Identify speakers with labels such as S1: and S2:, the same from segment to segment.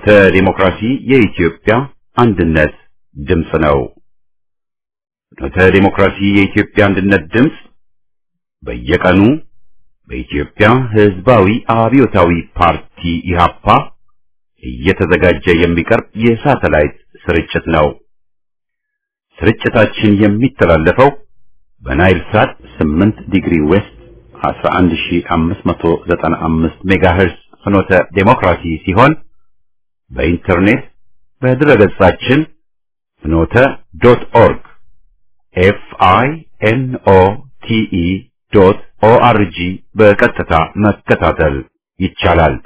S1: ፍኖተ ዲሞክራሲ የኢትዮጵያ አንድነት ድምፅ ነው። ፍኖተ ዲሞክራሲ የኢትዮጵያ አንድነት ድምፅ በየቀኑ በኢትዮጵያ ሕዝባዊ አብዮታዊ ፓርቲ ኢህአፓ እየተዘጋጀ የሚቀርብ የሳተላይት ስርጭት ነው። ስርጭታችን የሚተላለፈው በናይል ሳት 8 ዲግሪ ዌስት 11595 ሜጋሄርስ ፍኖተ ዴሞክራሲ ሲሆን በኢንተርኔት በድረገጻችን ፍኖተ ዶት ኦርግ ኤፍ አይ ኤን ኦ ቲ ኢ ዶት ኦ አር ጂ በቀጥታ መከታተል ይቻላል።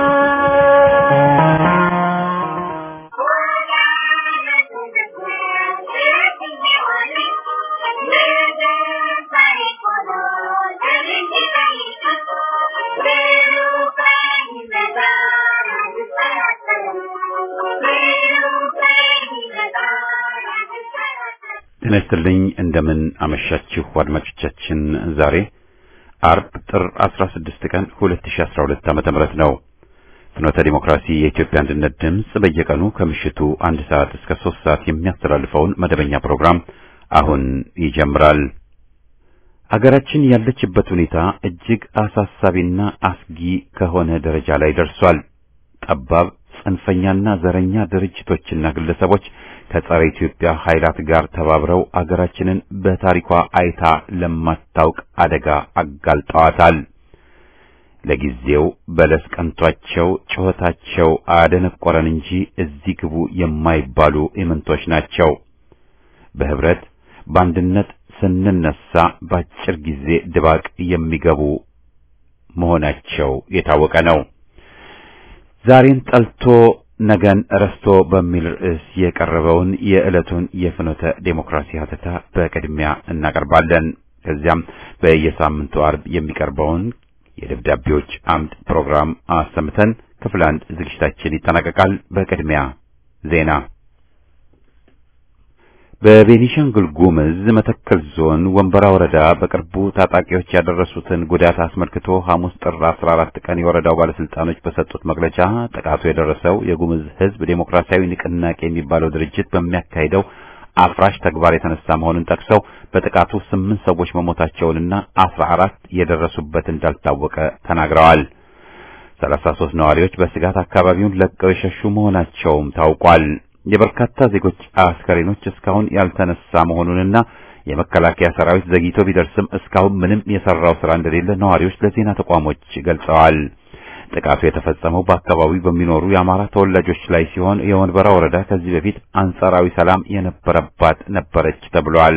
S1: ጤና ይስጥልኝ እንደምን አመሻችሁ አድማጮቻችን። ዛሬ አርብ ጥር 16 ቀን 2012 ዓመተ ምህረት ነው። ፍኖተ ዲሞክራሲ የኢትዮጵያ አንድነት ድምፅ በየቀኑ ከምሽቱ አንድ ሰዓት እስከ ሶስት ሰዓት የሚያስተላልፈውን መደበኛ ፕሮግራም አሁን ይጀምራል። አገራችን ያለችበት ሁኔታ እጅግ አሳሳቢና አስጊ ከሆነ ደረጃ ላይ ደርሷል። ጠባብ ጽንፈኛና ዘረኛ ድርጅቶችና ግለሰቦች ከጸረ ኢትዮጵያ ኃይላት ጋር ተባብረው አገራችንን በታሪኳ አይታ ለማታውቅ አደጋ አጋልጠዋታል። ለጊዜው በለስ ቀንቷቸው ጩኸታቸው አደነቆረን እንጂ እዚህ ግቡ የማይባሉ ኢምንቶች ናቸው። በህብረት በአንድነት ስንነሳ በአጭር ጊዜ ድባቅ የሚገቡ መሆናቸው የታወቀ ነው። ዛሬን ጠልቶ ነገን ረስቶ በሚል ርዕስ የቀረበውን የዕለቱን የፍኖተ ዴሞክራሲ ሀተታ በቅድሚያ እናቀርባለን። ከዚያም በየሳምንቱ አርብ የሚቀርበውን የደብዳቤዎች አምድ ፕሮግራም አሰምተን ክፍል አንድ ዝግጅታችን ይጠናቀቃል። በቅድሚያ ዜና። በቤኒሻንጉል ጉምዝ መተከል ዞን ወንበራ ወረዳ በቅርቡ ታጣቂዎች ያደረሱትን ጉዳት አስመልክቶ ሐሙስ ጥር 14 ቀን የወረዳው ባለስልጣኖች በሰጡት መግለጫ ጥቃቱ የደረሰው የጉምዝ ሕዝብ ዴሞክራሲያዊ ንቅናቄ የሚባለው ድርጅት በሚያካሂደው አፍራሽ ተግባር የተነሳ መሆኑን ጠቅሰው በጥቃቱ ስምንት ሰዎች መሞታቸውንና አስራ አራት የደረሱበት እንዳልታወቀ ተናግረዋል። ሰላሳ ሦስት ነዋሪዎች በስጋት አካባቢውን ለቀው የሸሹ መሆናቸውም ታውቋል። የበርካታ ዜጎች አስከሬኖች እስካሁን ያልተነሳ መሆኑንና የመከላከያ ሰራዊት ዘግይቶ ቢደርስም እስካሁን ምንም የሰራው ስራ እንደሌለ ነዋሪዎች ለዜና ተቋሞች ገልጸዋል። ጥቃቱ የተፈጸመው በአካባቢው በሚኖሩ የአማራ ተወላጆች ላይ ሲሆን የወንበራ ወረዳ ከዚህ በፊት አንጻራዊ ሰላም የነበረባት ነበረች ተብሏል።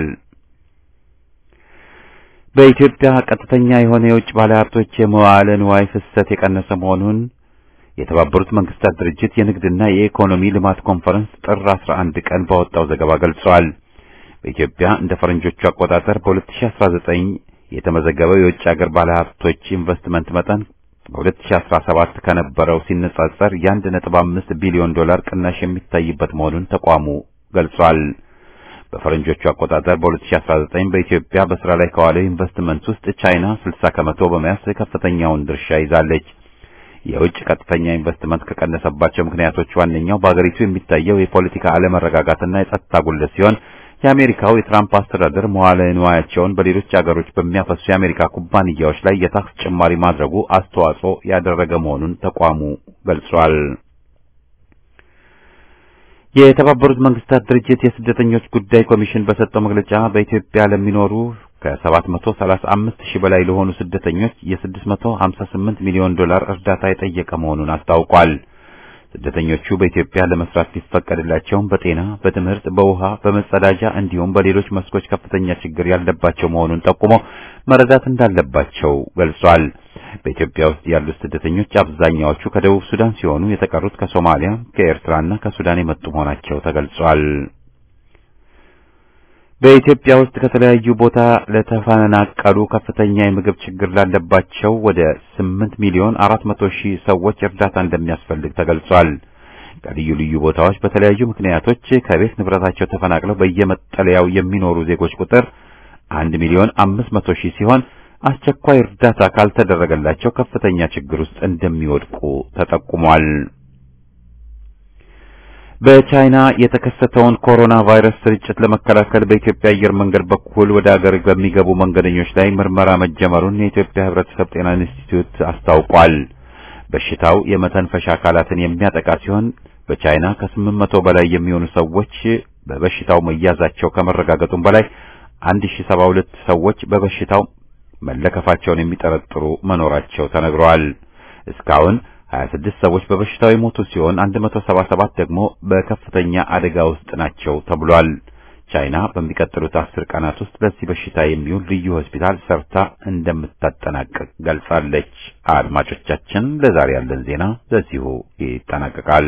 S1: በኢትዮጵያ ቀጥተኛ የሆነ የውጭ ባለሀብቶች የመዋዕለ ንዋይ ፍሰት የቀነሰ መሆኑን የተባበሩት መንግስታት ድርጅት የንግድና የኢኮኖሚ ልማት ኮንፈረንስ ጥር 11 ቀን ባወጣው ዘገባ ገልጿል። በኢትዮጵያ እንደ ፈረንጆቹ አቆጣጠር በ2019 የተመዘገበው የውጭ ሀገር ባለሀብቶች ኢንቨስትመንት መጠን በ2017 ከነበረው ሲነጻጸር የ1.5 ቢሊዮን ዶላር ቅናሽ የሚታይበት መሆኑን ተቋሙ ገልጿል። በፈረንጆቹ አቆጣጠር በ2019 በኢትዮጵያ በስራ ላይ ከዋለው ኢንቨስትመንት ውስጥ ቻይና 60 ከመቶ በመያዝ ከፍተኛውን ድርሻ ይዛለች። የውጭ ቀጥተኛ ኢንቨስትመንት ከቀነሰባቸው ምክንያቶች ዋነኛው በአገሪቱ የሚታየው የፖለቲካ አለመረጋጋትና የጸጥታ ጉድለት ሲሆን የአሜሪካው የትራምፕ አስተዳደር መዋለ ንዋያቸውን በሌሎች አገሮች በሚያፈሱ የአሜሪካ ኩባንያዎች ላይ የታክስ ጭማሪ ማድረጉ አስተዋጽኦ ያደረገ መሆኑን ተቋሙ ገልጿል። የተባበሩት መንግስታት ድርጅት የስደተኞች ጉዳይ ኮሚሽን በሰጠው መግለጫ በኢትዮጵያ ለሚኖሩ ከ735 ሺህ በላይ ለሆኑ ስደተኞች የ658 ሚሊዮን ዶላር እርዳታ የጠየቀ መሆኑን አስታውቋል። ስደተኞቹ በኢትዮጵያ ለመስራት ቢፈቀድላቸውም በጤና፣ በትምህርት፣ በውሃ፣ በመጸዳጃ እንዲሁም በሌሎች መስኮች ከፍተኛ ችግር ያለባቸው መሆኑን ጠቁሞ መረዳት እንዳለባቸው ገልጿል። በኢትዮጵያ ውስጥ ያሉት ስደተኞች አብዛኛዎቹ ከደቡብ ሱዳን ሲሆኑ የተቀሩት ከሶማሊያ፣ ከኤርትራና ከሱዳን የመጡ መሆናቸው ተገልጿል። በኢትዮጵያ ውስጥ ከተለያዩ ቦታ ለተፈናቀሉ ከፍተኛ የምግብ ችግር ላለባቸው ወደ 8 ሚሊዮን 400 ሺህ ሰዎች እርዳታ እንደሚያስፈልግ ተገልጿል። ከልዩ ልዩ ቦታዎች በተለያዩ ምክንያቶች ከቤት ንብረታቸው ተፈናቅለው በየመጠለያው የሚኖሩ ዜጎች ቁጥር 1 ሚሊዮን 500 ሺህ ሲሆን አስቸኳይ እርዳታ ካልተደረገላቸው ከፍተኛ ችግር ውስጥ እንደሚወድቁ ተጠቁሟል። በቻይና የተከሰተውን ኮሮና ቫይረስ ስርጭት ለመከላከል በኢትዮጵያ አየር መንገድ በኩል ወደ አገር በሚገቡ መንገደኞች ላይ ምርመራ መጀመሩን የኢትዮጵያ ሕብረተሰብ ጤና ኢንስቲትዩት አስታውቋል። በሽታው የመተንፈሻ አካላትን የሚያጠቃ ሲሆን በቻይና ከስምንት መቶ በላይ የሚሆኑ ሰዎች በበሽታው መያዛቸው ከመረጋገጡም በላይ 1072 ሰዎች በበሽታው መለከፋቸውን የሚጠረጥሩ መኖራቸው ተነግረዋል። እስካሁን 26 ሰዎች በበሽታው የሞቱ ሲሆን 177 ደግሞ በከፍተኛ አደጋ ውስጥ ናቸው ተብሏል። ቻይና በሚቀጥሉት አስር ቀናት ውስጥ ለዚህ በሽታ የሚውል ልዩ ሆስፒታል ሰርታ እንደምታጠናቅቅ ገልጻለች። አድማጮቻችን፣ ለዛሬ ያለን ዜና በዚሁ ይጠናቀቃል።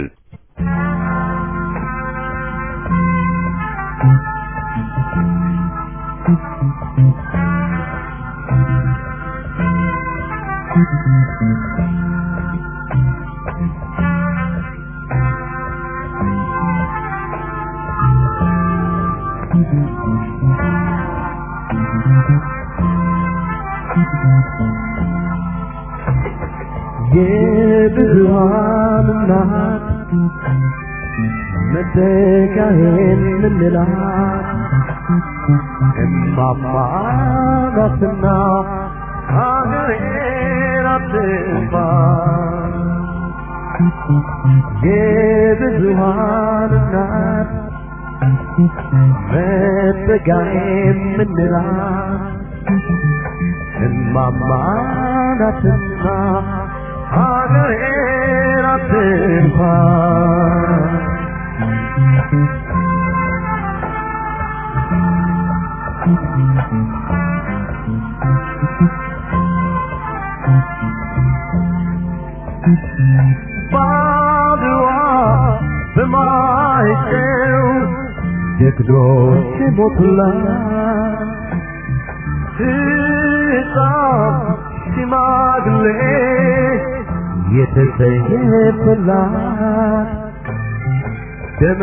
S2: የብዙሃን እናት መተካሄን ምንላት እማማ ናትና ሀገሬን አትንፋ የብዙሃን እናት መተካሄን ምንላት እማማ ናትና ሀገሬን አትንኳ ባድዋ በማይጨው ጀግኖች ሞቱላት ሕፃን ሽማግሌ የተሰየፈላት ደመ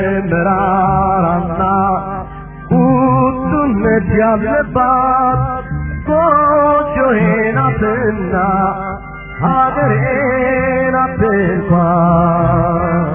S2: መራራና ቁጡነት ያለባት ጎጆዬ ናትና ሀገሬ ናት እንኳን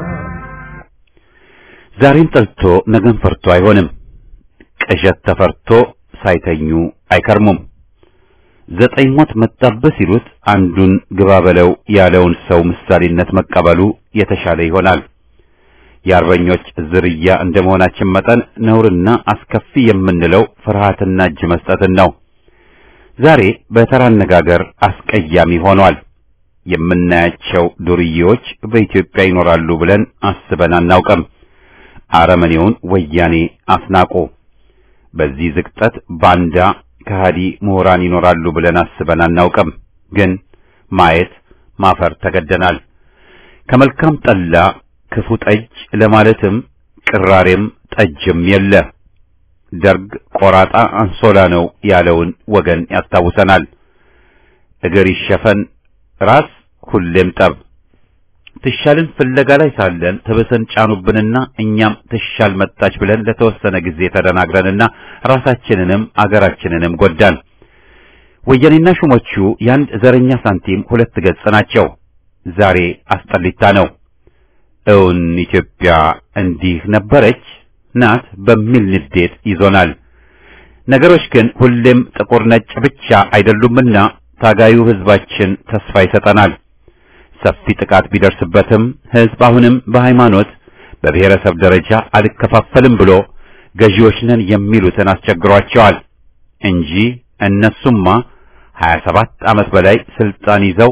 S1: ዛሬን ጠልቶ ነገን ፈርቶ አይሆንም። ቅዠት ተፈርቶ ሳይተኙ አይከርሙም። ዘጠኝ ሞት መጣበት ሲሉት አንዱን ግባ በለው ያለውን ሰው ምሳሌነት መቀበሉ የተሻለ ይሆናል። የአርበኞች ዝርያ እንደመሆናችን መጠን ነውርና አስከፊ የምንለው ፍርሃትና እጅ መስጠትን ነው። ዛሬ በተራ አነጋገር አስቀያሚ ሆኗል። የምናያቸው ዱርዬዎች በኢትዮጵያ ይኖራሉ ብለን አስበን አናውቅም። አረመኔውን ወያኔ አስናቁ። በዚህ ዝቅጠት ባንዳ ከሃዲ ምሁራን ይኖራሉ ብለን አስበን አናውቅም። ግን ማየት ማፈር ተገደናል። ከመልካም ጠላ ክፉ ጠጅ ለማለትም ቅራሬም ጠጅም የለ። ደርግ ቆራጣ አንሶላ ነው ያለውን ወገን ያስታውሰናል። እግር ይሸፈን ራስ ሁሌም ጠብ። ትሻልን ፍለጋ ላይ ሳለን ትብስን ጫኑብንና እኛም ትሻል መጣች ብለን ለተወሰነ ጊዜ ተደናግረንና ራሳችንንም አገራችንንም ጎዳን። ወያኔና ሹሞቹ የአንድ ዘረኛ ሳንቲም ሁለት ገጽ ናቸው። ዛሬ አስጠሊታ ነው። እውን ኢትዮጵያ እንዲህ ነበረች ናት በሚል ንዴት ይዞናል። ነገሮች ግን ሁሌም ጥቁር ነጭ ብቻ አይደሉምና ታጋዩ ሕዝባችን ተስፋ ይሰጠናል። ሰፊ ጥቃት ቢደርስበትም ሕዝብ አሁንም በሃይማኖት በብሔረሰብ ደረጃ አልከፋፈልም ብሎ ገዢዎች ነን የሚሉትን አስቸግሯቸዋል እንጂ እነሱማ 27 ዓመት በላይ ስልጣን ይዘው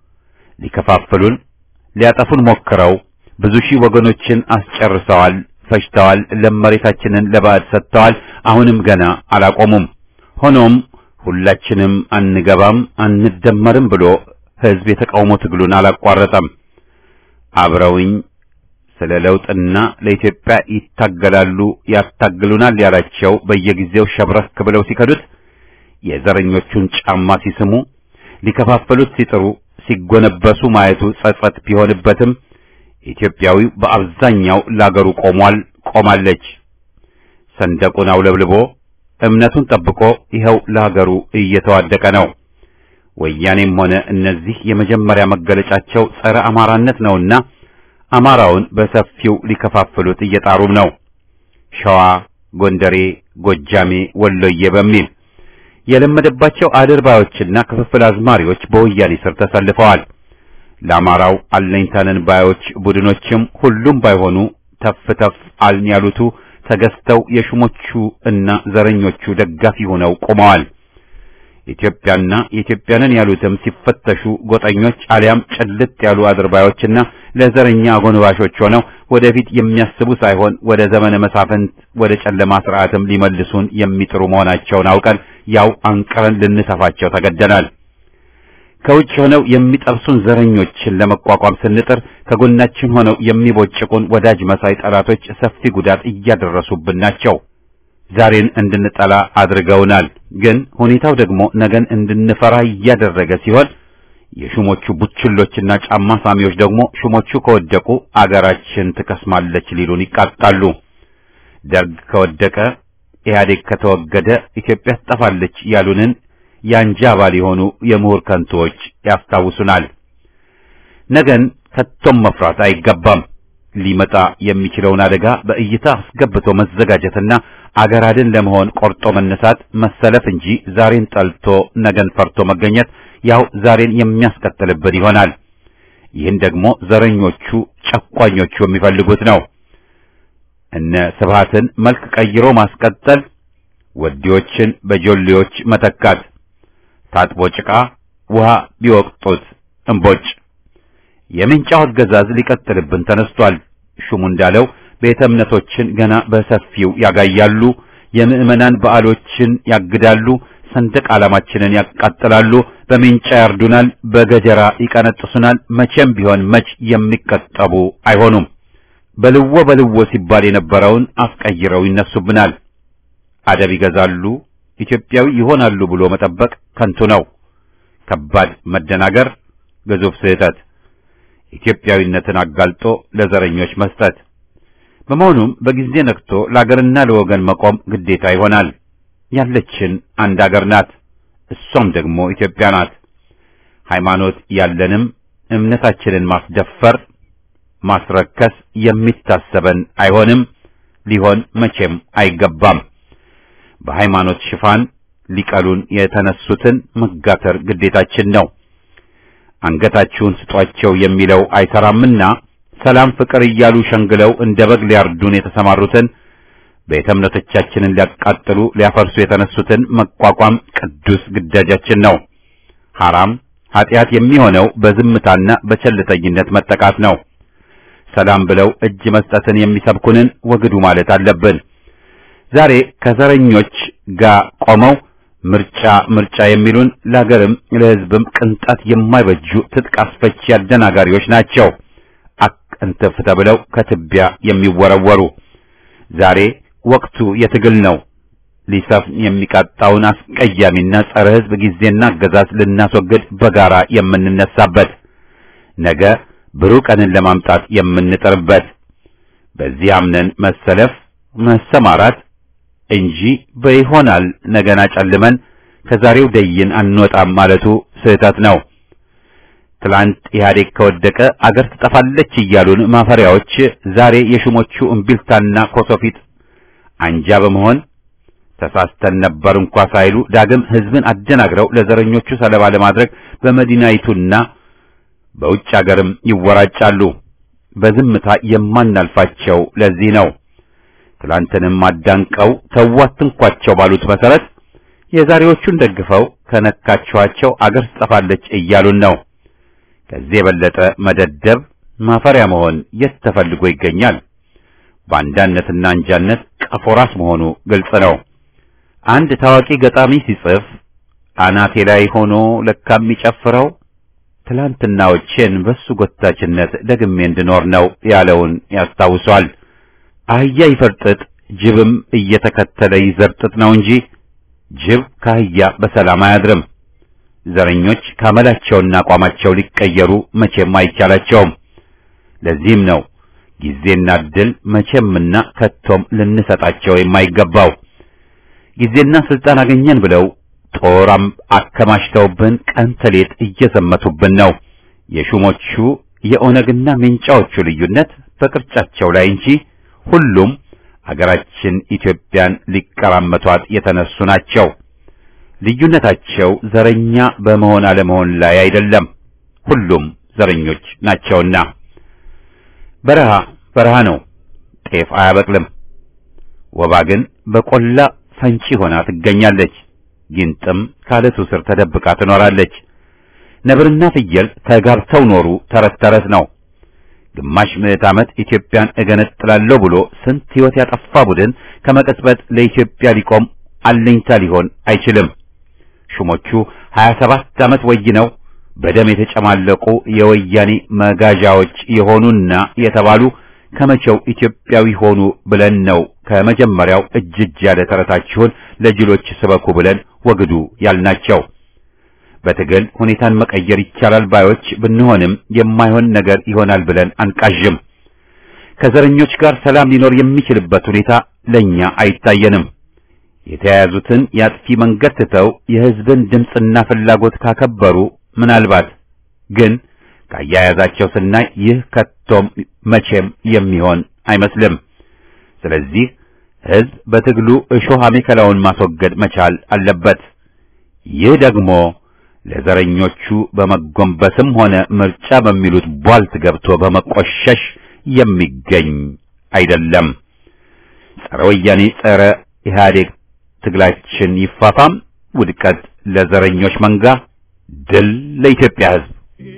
S1: ሊከፋፍሉን ሊያጠፉን ሞክረው ብዙ ሺህ ወገኖችን አስጨርሰዋል፣ ፈጅተዋል፣ ለመሬታችንን ለባዕድ ሰጥተዋል። አሁንም ገና አላቆሙም። ሆኖም ሁላችንም አንገባም አንደመርም ብሎ ሕዝብ የተቃውሞ ትግሉን አላቋረጠም። አብረውኝ ስለ ለውጥና ለኢትዮጵያ ይታገላሉ ያታግሉናል ያላቸው በየጊዜው ሸብረክ ብለው ሲከዱት፣ የዘረኞቹን ጫማ ሲስሙ፣ ሊከፋፈሉት ሲጥሩ ሲጎነበሱ ማየቱ ጸጸት ቢሆንበትም ኢትዮጵያዊው በአብዛኛው ለአገሩ ቆሟል፣ ቆማለች። ሰንደቁን አውለብልቦ እምነቱን ጠብቆ ይኸው ለሀገሩ እየተዋደቀ ነው። ወያኔም ሆነ እነዚህ የመጀመሪያ መገለጫቸው ጸረ አማራነት ነውና አማራውን በሰፊው ሊከፋፍሉት እየጣሩም ነው። ሸዋ፣ ጎንደሬ፣ ጎጃሜ፣ ወሎዬ በሚል የለመደባቸው አድርባዮችና ክፍፍል አዝማሪዎች በወያኔ ስር ተሰልፈዋል። ለአማራው አለኝታነን ባዮች ቡድኖችም ሁሉም ባይሆኑ ተፍ ተፍ አልን ያሉቱ ተገዝተው የሹሞቹ እና ዘረኞቹ ደጋፊ ሆነው ቆመዋል። ኢትዮጵያና የኢትዮጵያንን ያሉትም ሲፈተሹ ጎጠኞች አሊያም ጭልጥ ያሉ አድርባዮችና ለዘረኛ አጎንባሾች ሆነው ወደፊት የሚያስቡ ሳይሆን ወደ ዘመነ መሳፍንት ወደ ጨለማ ስርዓትም ሊመልሱን የሚጥሩ መሆናቸውን አውቀን ያው አንቅረን ልንተፋቸው ተገደናል። ከውጭ ሆነው የሚጠብሱን ዘረኞችን ለመቋቋም ስንጥር ከጎናችን ሆነው የሚቦጭቁን ወዳጅ መሳይ ጠላቶች ሰፊ ጉዳት እያደረሱብን ናቸው። ዛሬን እንድንጠላ አድርገውናል። ግን ሁኔታው ደግሞ ነገን እንድንፈራ እያደረገ ሲሆን የሹሞቹ ቡችሎችና ጫማ ሳሚዎች ደግሞ ሹሞቹ ከወደቁ አገራችን ትከስማለች ሊሉን ይቃጣሉ። ደርግ ከወደቀ፣ ኢህአዴግ ከተወገደ ኢትዮጵያ ትጠፋለች ያሉንን የአንጃ አባል የሆኑ የምሁር ከንቶዎች ያስታውሱናል። ነገን ከቶም መፍራት አይገባም። ሊመጣ የሚችለውን አደጋ በእይታ አስገብቶ መዘጋጀትና አገር አድን ለመሆን ቆርጦ መነሳት መሰለፍ እንጂ ዛሬን ጠልቶ ነገን ፈርቶ መገኘት ያው ዛሬን የሚያስቀጥልብን ይሆናል። ይህን ደግሞ ዘረኞቹ ጨቋኞቹ የሚፈልጉት ነው። እነ ስብሃትን መልክ ቀይሮ ማስቀጠል፣ ወዲዎችን በጆሌዎች መተካት፣ ታጥቦ ጭቃ ውሃ ቢወቅጡት እምቦጭ የምንጫው አገዛዝ ሊቀጥልብን ተነስቷል። ሹሙ እንዳለው ቤተ እምነቶችን ገና በሰፊው ያጋያሉ፣ የምዕመናን በዓሎችን ያግዳሉ፣ ሰንደቅ ዓላማችንን ያቃጥላሉ፣ በምንጫ ያርዱናል፣ በገጀራ ይቀነጥሱናል። መቼም ቢሆን መች የሚቀጠቡ አይሆኑም። በልዎ በልዎ ሲባል የነበረውን አስቀይረው ይነሱብናል። አደብ ይገዛሉ፣ ኢትዮጵያዊ ይሆናሉ ብሎ መጠበቅ ከንቱ ነው። ከባድ መደናገር፣ ግዙፍ ስህተት ኢትዮጵያዊነትን አጋልጦ ለዘረኞች መስጠት። በመሆኑም በጊዜ ነቅቶ ለአገርና ለወገን መቆም ግዴታ ይሆናል። ያለችን አንድ አገር ናት፣ እሷም ደግሞ ኢትዮጵያ ናት። ሃይማኖት ያለንም እምነታችንን ማስደፈር፣ ማስረከስ የሚታሰበን አይሆንም፣ ሊሆን መቼም አይገባም። በሃይማኖት ሽፋን ሊቀሉን የተነሱትን መጋተር ግዴታችን ነው። አንገታችሁን ስጧቸው የሚለው አይሰራምና ሰላም ፍቅር እያሉ ሸንግለው እንደ በግ ሊያርዱን የተሰማሩትን ቤተ እምነቶቻችንን ሊያቃጥሉ ሊያፈርሱ የተነሱትን መቋቋም ቅዱስ ግዳጃችን ነው። ሐራም ኃጢአት የሚሆነው በዝምታና በቸልተኝነት መጠቃት ነው። ሰላም ብለው እጅ መስጠትን የሚሰብኩንን ወግዱ ማለት አለብን። ዛሬ ከዘረኞች ጋር ቆመው ምርጫ ምርጫ የሚሉን ለሀገርም ለሕዝብም ቅንጣት የማይበጁ ትጥቅ አስፈቺ አደናጋሪዎች ናቸው። አቅንትፍ ተብለው ከትቢያ የሚወረወሩ ዛሬ ወቅቱ የትግል ነው። ሊሰፍን የሚቃጣውን አስቀያሚና ጸረ ሕዝብ ጊዜና አገዛዝ ልናስወግድ በጋራ የምንነሳበት ነገ ብሩህ ቀንን ለማምጣት የምንጥርበት በዚህ አምነን መሰለፍ መሰማራት እንጂ በይሆናል ነገና ጨልመን ከዛሬው ደይን አንወጣም ማለቱ ስህተት ነው። ትላንት ኢህአዴግ ከወደቀ አገር ትጠፋለች እያሉን ማፈሪያዎች ዛሬ የሹሞቹ እምቢልታና ኮሶፊት አንጃ በመሆን ተሳስተን ነበር እንኳ ሳይሉ ዳግም ህዝብን አደናግረው ለዘረኞቹ ሰለባ ለማድረግ በመዲናይቱና በውጭ አገርም ይወራጫሉ። በዝምታ የማናልፋቸው ለዚህ ነው። ትላንትንም አዳንቀው ተዋትንኳቸው ባሉት መሰረት የዛሬዎቹን ደግፈው ከነካችኋቸው አገር ትጠፋለች እያሉን ነው። ከዚህ የበለጠ መደደብ ማፈሪያ መሆን የት ተፈልጎ ይገኛል? ባንዳነትና አንጃነት ቀፎ ራስ መሆኑ ግልጽ ነው። አንድ ታዋቂ ገጣሚ ሲጽፍ አናቴ ላይ ሆኖ ለካ የሚጨፍረው ትላንትናዎቼን በሱ ጎታችነት ደግሜ እንድኖር ነው ያለውን ያስታውሷል። አህያ ይፈርጥጥ ጅብም እየተከተለ ይዘርጥጥ ነው እንጂ ጅብ ከአህያ በሰላም አያድርም። ዘረኞች ካመላቸውና አቋማቸው ሊቀየሩ መቼም አይቻላቸውም። ለዚህም ነው ጊዜና እድል መቼምና ከቶም ልንሰጣቸው የማይገባው። ጊዜና ስልጣን አገኘን ብለው ጦራም አከማችተውብን ቀን ተሌት እየዘመቱብን ነው። የሹሞቹ የኦነግና ሜንጫዎቹ ልዩነት በቅርጫቸው ላይ እንጂ ሁሉም አገራችን ኢትዮጵያን ሊቀራመቷት የተነሱ ናቸው። ልዩነታቸው ዘረኛ በመሆን አለመሆን ላይ አይደለም። ሁሉም ዘረኞች ናቸውና። በረሃ በረሃ ነው፣ ጤፍ አያበቅልም። ወባ ግን በቆላ ፈንጪ ሆና ትገኛለች። ጊንጥም ካለቱ ስር ተደብቃ ትኖራለች። ነብርና ፍየል ተጋብተው ኖሩ ተረት ተረት ነው። ግማሽ ምዕት ዓመት ኢትዮጵያን እገነጥላለሁ ብሎ ስንት ሕይወት ያጠፋ ቡድን ከመቀጽበት ለኢትዮጵያ ሊቆም አለኝታ ሊሆን አይችልም። ሹሞቹ 27 ዓመት ወይነው በደም የተጨማለቁ የወያኔ መጋዣዎች የሆኑና የተባሉ ከመቼው ኢትዮጵያዊ ሆኑ ብለን ነው ከመጀመሪያው እጅ እጅ ያለ ተረታችሁን ለጅሎች ስበኩ ብለን ወግዱ ያልናቸው። በትግል ሁኔታን መቀየር ይቻላል ባዮች ብንሆንም የማይሆን ነገር ይሆናል ብለን አንቃዥም። ከዘረኞች ጋር ሰላም ሊኖር የሚችልበት ሁኔታ ለኛ አይታየንም። የተያያዙትን የአጥፊ መንገድ ትተው የሕዝብን ድምፅና ፍላጎት ካከበሩ ምናልባት ግን ካያያዛቸው ስናይ ይህ ከቶም መቼም የሚሆን አይመስልም። ስለዚህ ሕዝብ በትግሉ እሾህ አሜከላውን ማስወገድ መቻል አለበት። ይህ ደግሞ ለዘረኞቹ በመጎንበስም ሆነ ምርጫ በሚሉት ቧልት ገብቶ በመቆሸሽ የሚገኝ አይደለም። ጸረ ወያኔ ጸረ ኢህአዴግ ትግላችን ይፋፋም። ውድቀት ለዘረኞች መንጋ፣ ድል ለኢትዮጵያ ሕዝብ።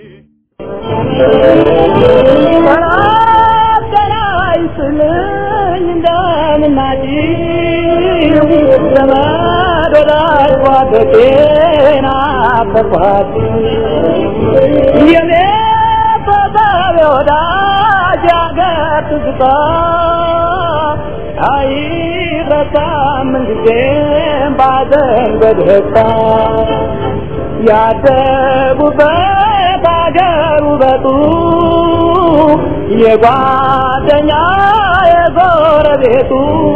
S2: ያደጉበት አገር ውበቱ የጓደኛ የጎረቤቱ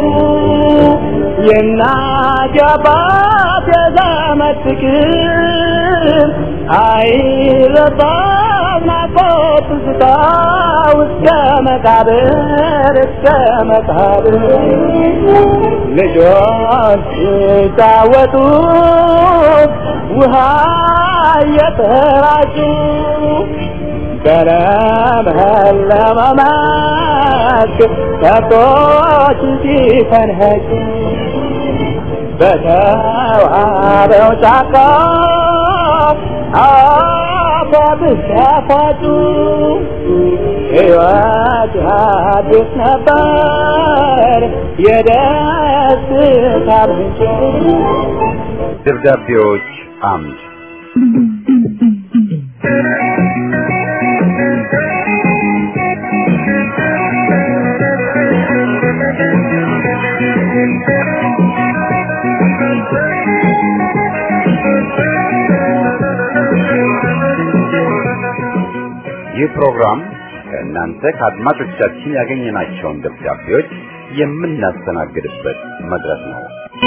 S2: የእናት የአባት የዘመድ ፍቅር አይረሳም ናፍቆት ትዝታ እስከ መቃብር እስከ መቃብር ልጆች ሲጫወቱ ውሃ እየተራጩ በለመለመ መስክ ከብቶች ሲፈንሄጩ በተዋበው ጫካ አባብስ ያፋጩ ሕይወት አዲስ ነበር የደስታ ምንጭ
S1: ደብዳቤዎች አምድ ይህ ፕሮግራም ከእናንተ ከአድማጮቻችን ያገኘናቸውን ደብዳቤዎች የምናስተናግድበት መድረክ ነው።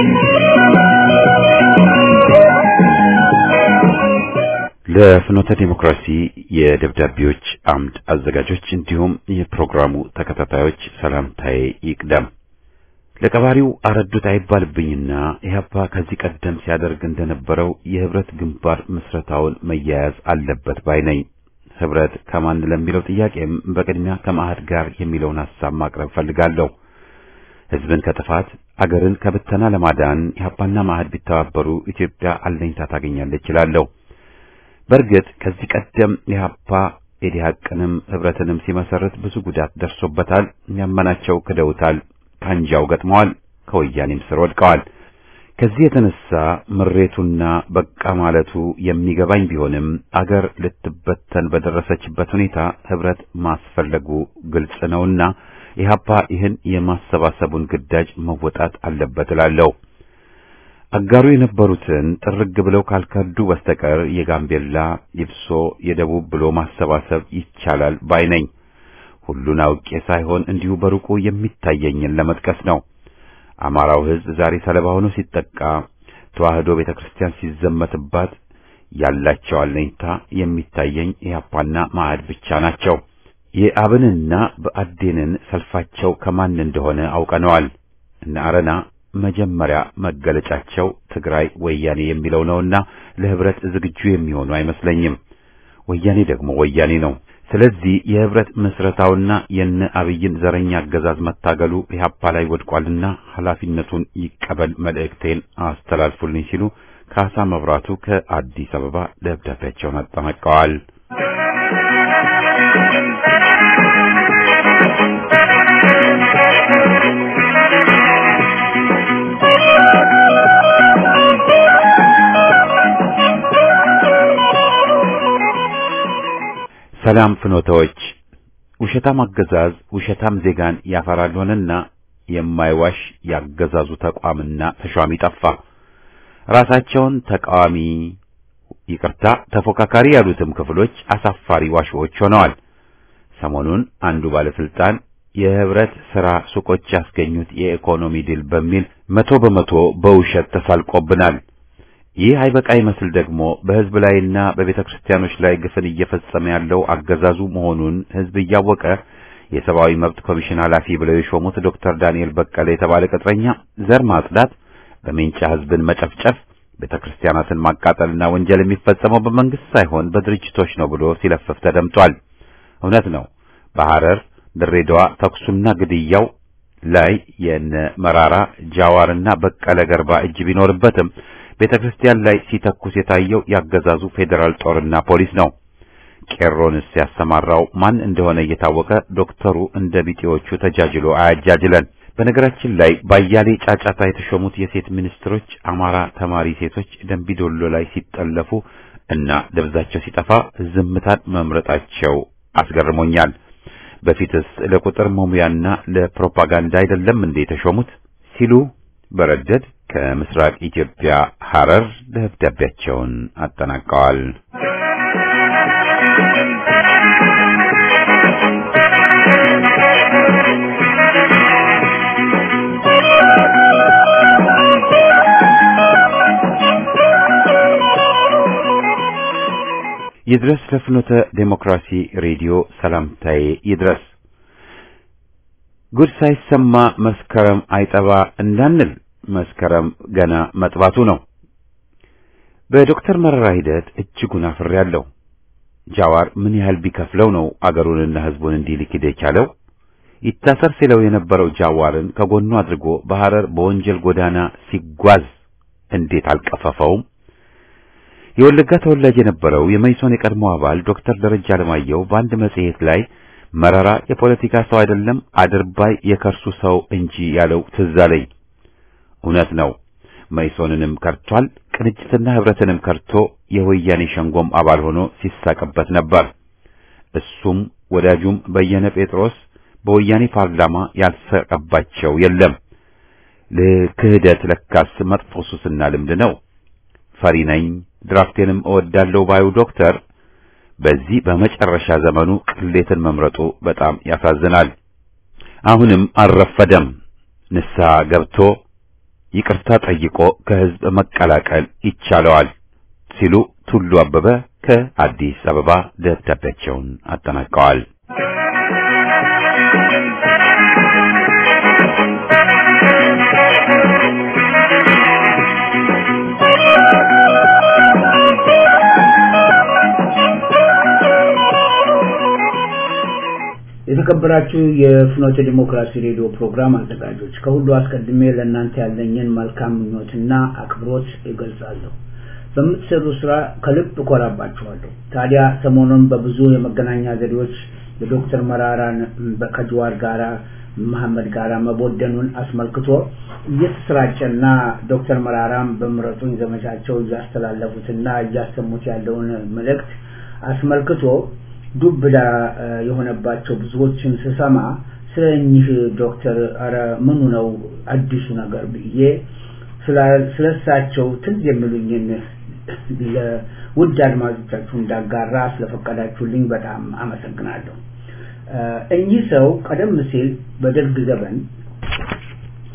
S1: ለፍኖተ ዲሞክራሲ የደብዳቤዎች አምድ አዘጋጆች እንዲሁም የፕሮግራሙ ተከታታዮች ሰላምታዬ ይቅደም። ለቀባሪው አረዱት አይባልብኝና ኢህአፓ ከዚህ ቀደም ሲያደርግ እንደነበረው የህብረት ግንባር ምስረታውን መያያዝ አለበት ባይ ነኝ። ህብረት ከማን ለሚለው ጥያቄም በቅድሚያ ከማዕድ ጋር የሚለውን ሐሳብ ማቅረብ ፈልጋለሁ። ህዝብን ከጥፋት አገርን ከብተና ለማዳን ኢህአፓና ማዕድ ቢተባበሩ ኢትዮጵያ አለኝታ ታገኛለች እላለሁ። በእርግጥ ከዚህ ቀደም ኢህአፓ ኢዲሃቅንም ህብረትንም ሲመሰርት ብዙ ጉዳት ደርሶበታል። ያመናቸው ክደውታል፣ ካንጃው ገጥመዋል፣ ከወያኔም ስር ወድቀዋል። ከዚህ የተነሳ ምሬቱና በቃ ማለቱ የሚገባኝ ቢሆንም አገር ልትበተን በደረሰችበት ሁኔታ ህብረት ማስፈለጉ ግልጽ ነውና ኢህአፓ ይህን የማሰባሰቡን ግዳጅ መወጣት አለበት እላለሁ። አጋሩ የነበሩትን ጥርግ ብለው ካልከዱ በስተቀር የጋምቤላ፣ ይብሶ፣ የደቡብ ብሎ ማሰባሰብ ይቻላል ባይ ነኝ። ሁሉን አውቄ ሳይሆን እንዲሁ በሩቁ የሚታየኝን ለመጥቀስ ነው። አማራው ህዝብ ዛሬ ሰለባ ሆኖ ሲጠቃ፣ ተዋህዶ ቤተክርስቲያን ሲዘመትባት፣ ያላቸው አለኝታ የሚታየኝ ኢህአፓና ማዕድ ብቻ ናቸው። የአብንና ብአዴንን ሰልፋቸው ከማን እንደሆነ አውቀነዋል። እነ አረና መጀመሪያ መገለጫቸው ትግራይ ወያኔ የሚለው ነውና ለህብረት ዝግጁ የሚሆኑ አይመስለኝም። ወያኔ ደግሞ ወያኔ ነው። ስለዚህ የህብረት ምስረታውና የነ አብይን ዘረኛ አገዛዝ መታገሉ ኢህአፓ ላይ ወድቋልና ኃላፊነቱን ይቀበል መልእክቴን አስተላልፉልኝ ሲሉ ካሳ መብራቱ ከአዲስ አበባ ደብዳቤያቸውን አጠናቀዋል። ሰላም ፍኖታዎች ውሸታም አገዛዝ ውሸታም ዜጋን ያፈራል ሆነና የማይዋሽ ያገዛዙ ተቋምና ተሿሚ ጠፋ። ራሳቸውን ተቃዋሚ ይቅርታ ተፎካካሪ ያሉትም ክፍሎች አሳፋሪ ዋሽዎች ሆነዋል። ሰሞኑን አንዱ ባለስልጣን የህብረት ሥራ ሱቆች ያስገኙት የኢኮኖሚ ድል በሚል መቶ በመቶ በውሸት ተሳልቆብናል። ይህ አይበቃ ይመስል ደግሞ በህዝብ ላይና በቤተ ክርስቲያኖች ላይ ግፍን እየፈጸመ ያለው አገዛዙ መሆኑን ህዝብ እያወቀ የሰብአዊ መብት ኮሚሽን ኃላፊ ብለው የሾሙት ዶክተር ዳንኤል በቀለ የተባለ ቅጥረኛ ዘር ማጽዳት፣ በሜንጫ ህዝብን መጨፍጨፍ፣ ቤተ ክርስቲያናትን ማቃጠልና ወንጀል የሚፈጸመው በመንግስት ሳይሆን በድርጅቶች ነው ብሎ ሲለፍፍ ተደምጧል። እውነት ነው። በሐረር ድሬዳዋ ተኩሱና ግድያው ላይ የነ መራራ ጃዋርና በቀለ ገርባ እጅ ቢኖርበትም ቤተ ክርስቲያን ላይ ሲተኩስ የታየው ያገዛዙ ፌዴራል ጦርና ፖሊስ ነው። ቄሮንስ ያሰማራው ማን እንደሆነ እየታወቀ ዶክተሩ እንደ ቢጤዎቹ ተጃጅሎ አያጃጅለን። በነገራችን ላይ ባያሌ ጫጫታ የተሾሙት የሴት ሚኒስትሮች አማራ ተማሪ ሴቶች ደንቢዶሎ ላይ ሲጠለፉ እና ደብዛቸው ሲጠፋ ዝምታን መምረጣቸው አስገርሞኛል። በፊትስ ለቁጥር መሙያና ለፕሮፓጋንዳ አይደለም እንዴ የተሾሙት ሲሉ በረደድ ከምስራቅ ኢትዮጵያ ሐረር ደብዳቤያቸውን አጠናቀዋል። ይድረስ ለፍኖተ ዴሞክራሲ ሬዲዮ ሰላምታዬ ይድረስ። ጉድ ሳይሰማ መስከረም አይጠባ እንዳንል መስከረም ገና መጥባቱ ነው። በዶክተር መረራ ሂደት እጅጉን አፍሬያለሁ። ጃዋር ምን ያህል ቢከፍለው ነው አገሩንና ሕዝቡን እንዲህ ሊክድ የቻለው? ይታሰር ሲለው የነበረው ጃዋርን ከጎኑ አድርጎ በሐረር በወንጀል ጎዳና ሲጓዝ እንዴት አልቀፈፈውም? የወለጋ ተወላጅ የነበረው የመይሶን የቀድሞ አባል ዶክተር ደረጃ አለማየሁ በአንድ መጽሔት ላይ መረራ የፖለቲካ ሰው አይደለም አድርባይ የከርሱ ሰው እንጂ ያለው ትዝ አለኝ። እውነት ነው። መይሶንንም ከርቷል። ቅንጅትና ህብረትንም ከርቶ የወያኔ ሸንጎም አባል ሆኖ ሲሳቅበት ነበር። እሱም ወዳጁም በየነ ጴጥሮስ በወያኔ ፓርላማ ያልሰቀባቸው የለም። ለክህደት ለካስ መጥፎ ሱስና ልምድ ነው። ፈሪ ነኝ ድራፍቴንም እወዳለሁ ባዩ ዶክተር በዚህ በመጨረሻ ዘመኑ ቅሌትን መምረጡ በጣም ያሳዝናል። አሁንም አልረፈደም። ንስሐ ገብቶ ይቅርታ ጠይቆ ከህዝብ መቀላቀል ይቻለዋል ሲሉ ቱሉ አበበ ከአዲስ አበባ ደብዳቤያቸውን አጠናቀዋል።
S3: የተከበራችሁ የፍኖተ ዲሞክራሲ ሬዲዮ ፕሮግራም አዘጋጆች ከሁሉ አስቀድሜ ለእናንተ ያለኝን መልካም ምኞትና አክብሮት ይገልጻለሁ። በምትሰሩ ስራ ከልብ እኮራባችኋለሁ። ታዲያ ሰሞኑን በብዙ የመገናኛ ዘዴዎች የዶክተር መራራን ከጅዋር ጋራ መሐመድ ጋራ መቦደኑን አስመልክቶ እየተሰራጨና ዶክተር መራራም በምረጡኝ ዘመቻቸው እያስተላለፉትና እያሰሙት ያለውን መልእክት አስመልክቶ ዱብዳ የሆነባቸው ብዙዎችን ስሰማ ስለ እኚህ ዶክተር ኧረ ምኑ ነው አዲሱ ነገር ብዬ ስለሳቸው ትዝ የሚሉኝን ለውድ አድማጮቻችሁ እንዳጋራ ስለፈቀዳችሁልኝ በጣም አመሰግናለሁ። እኚህ ሰው ቀደም ሲል በደርግ ዘመን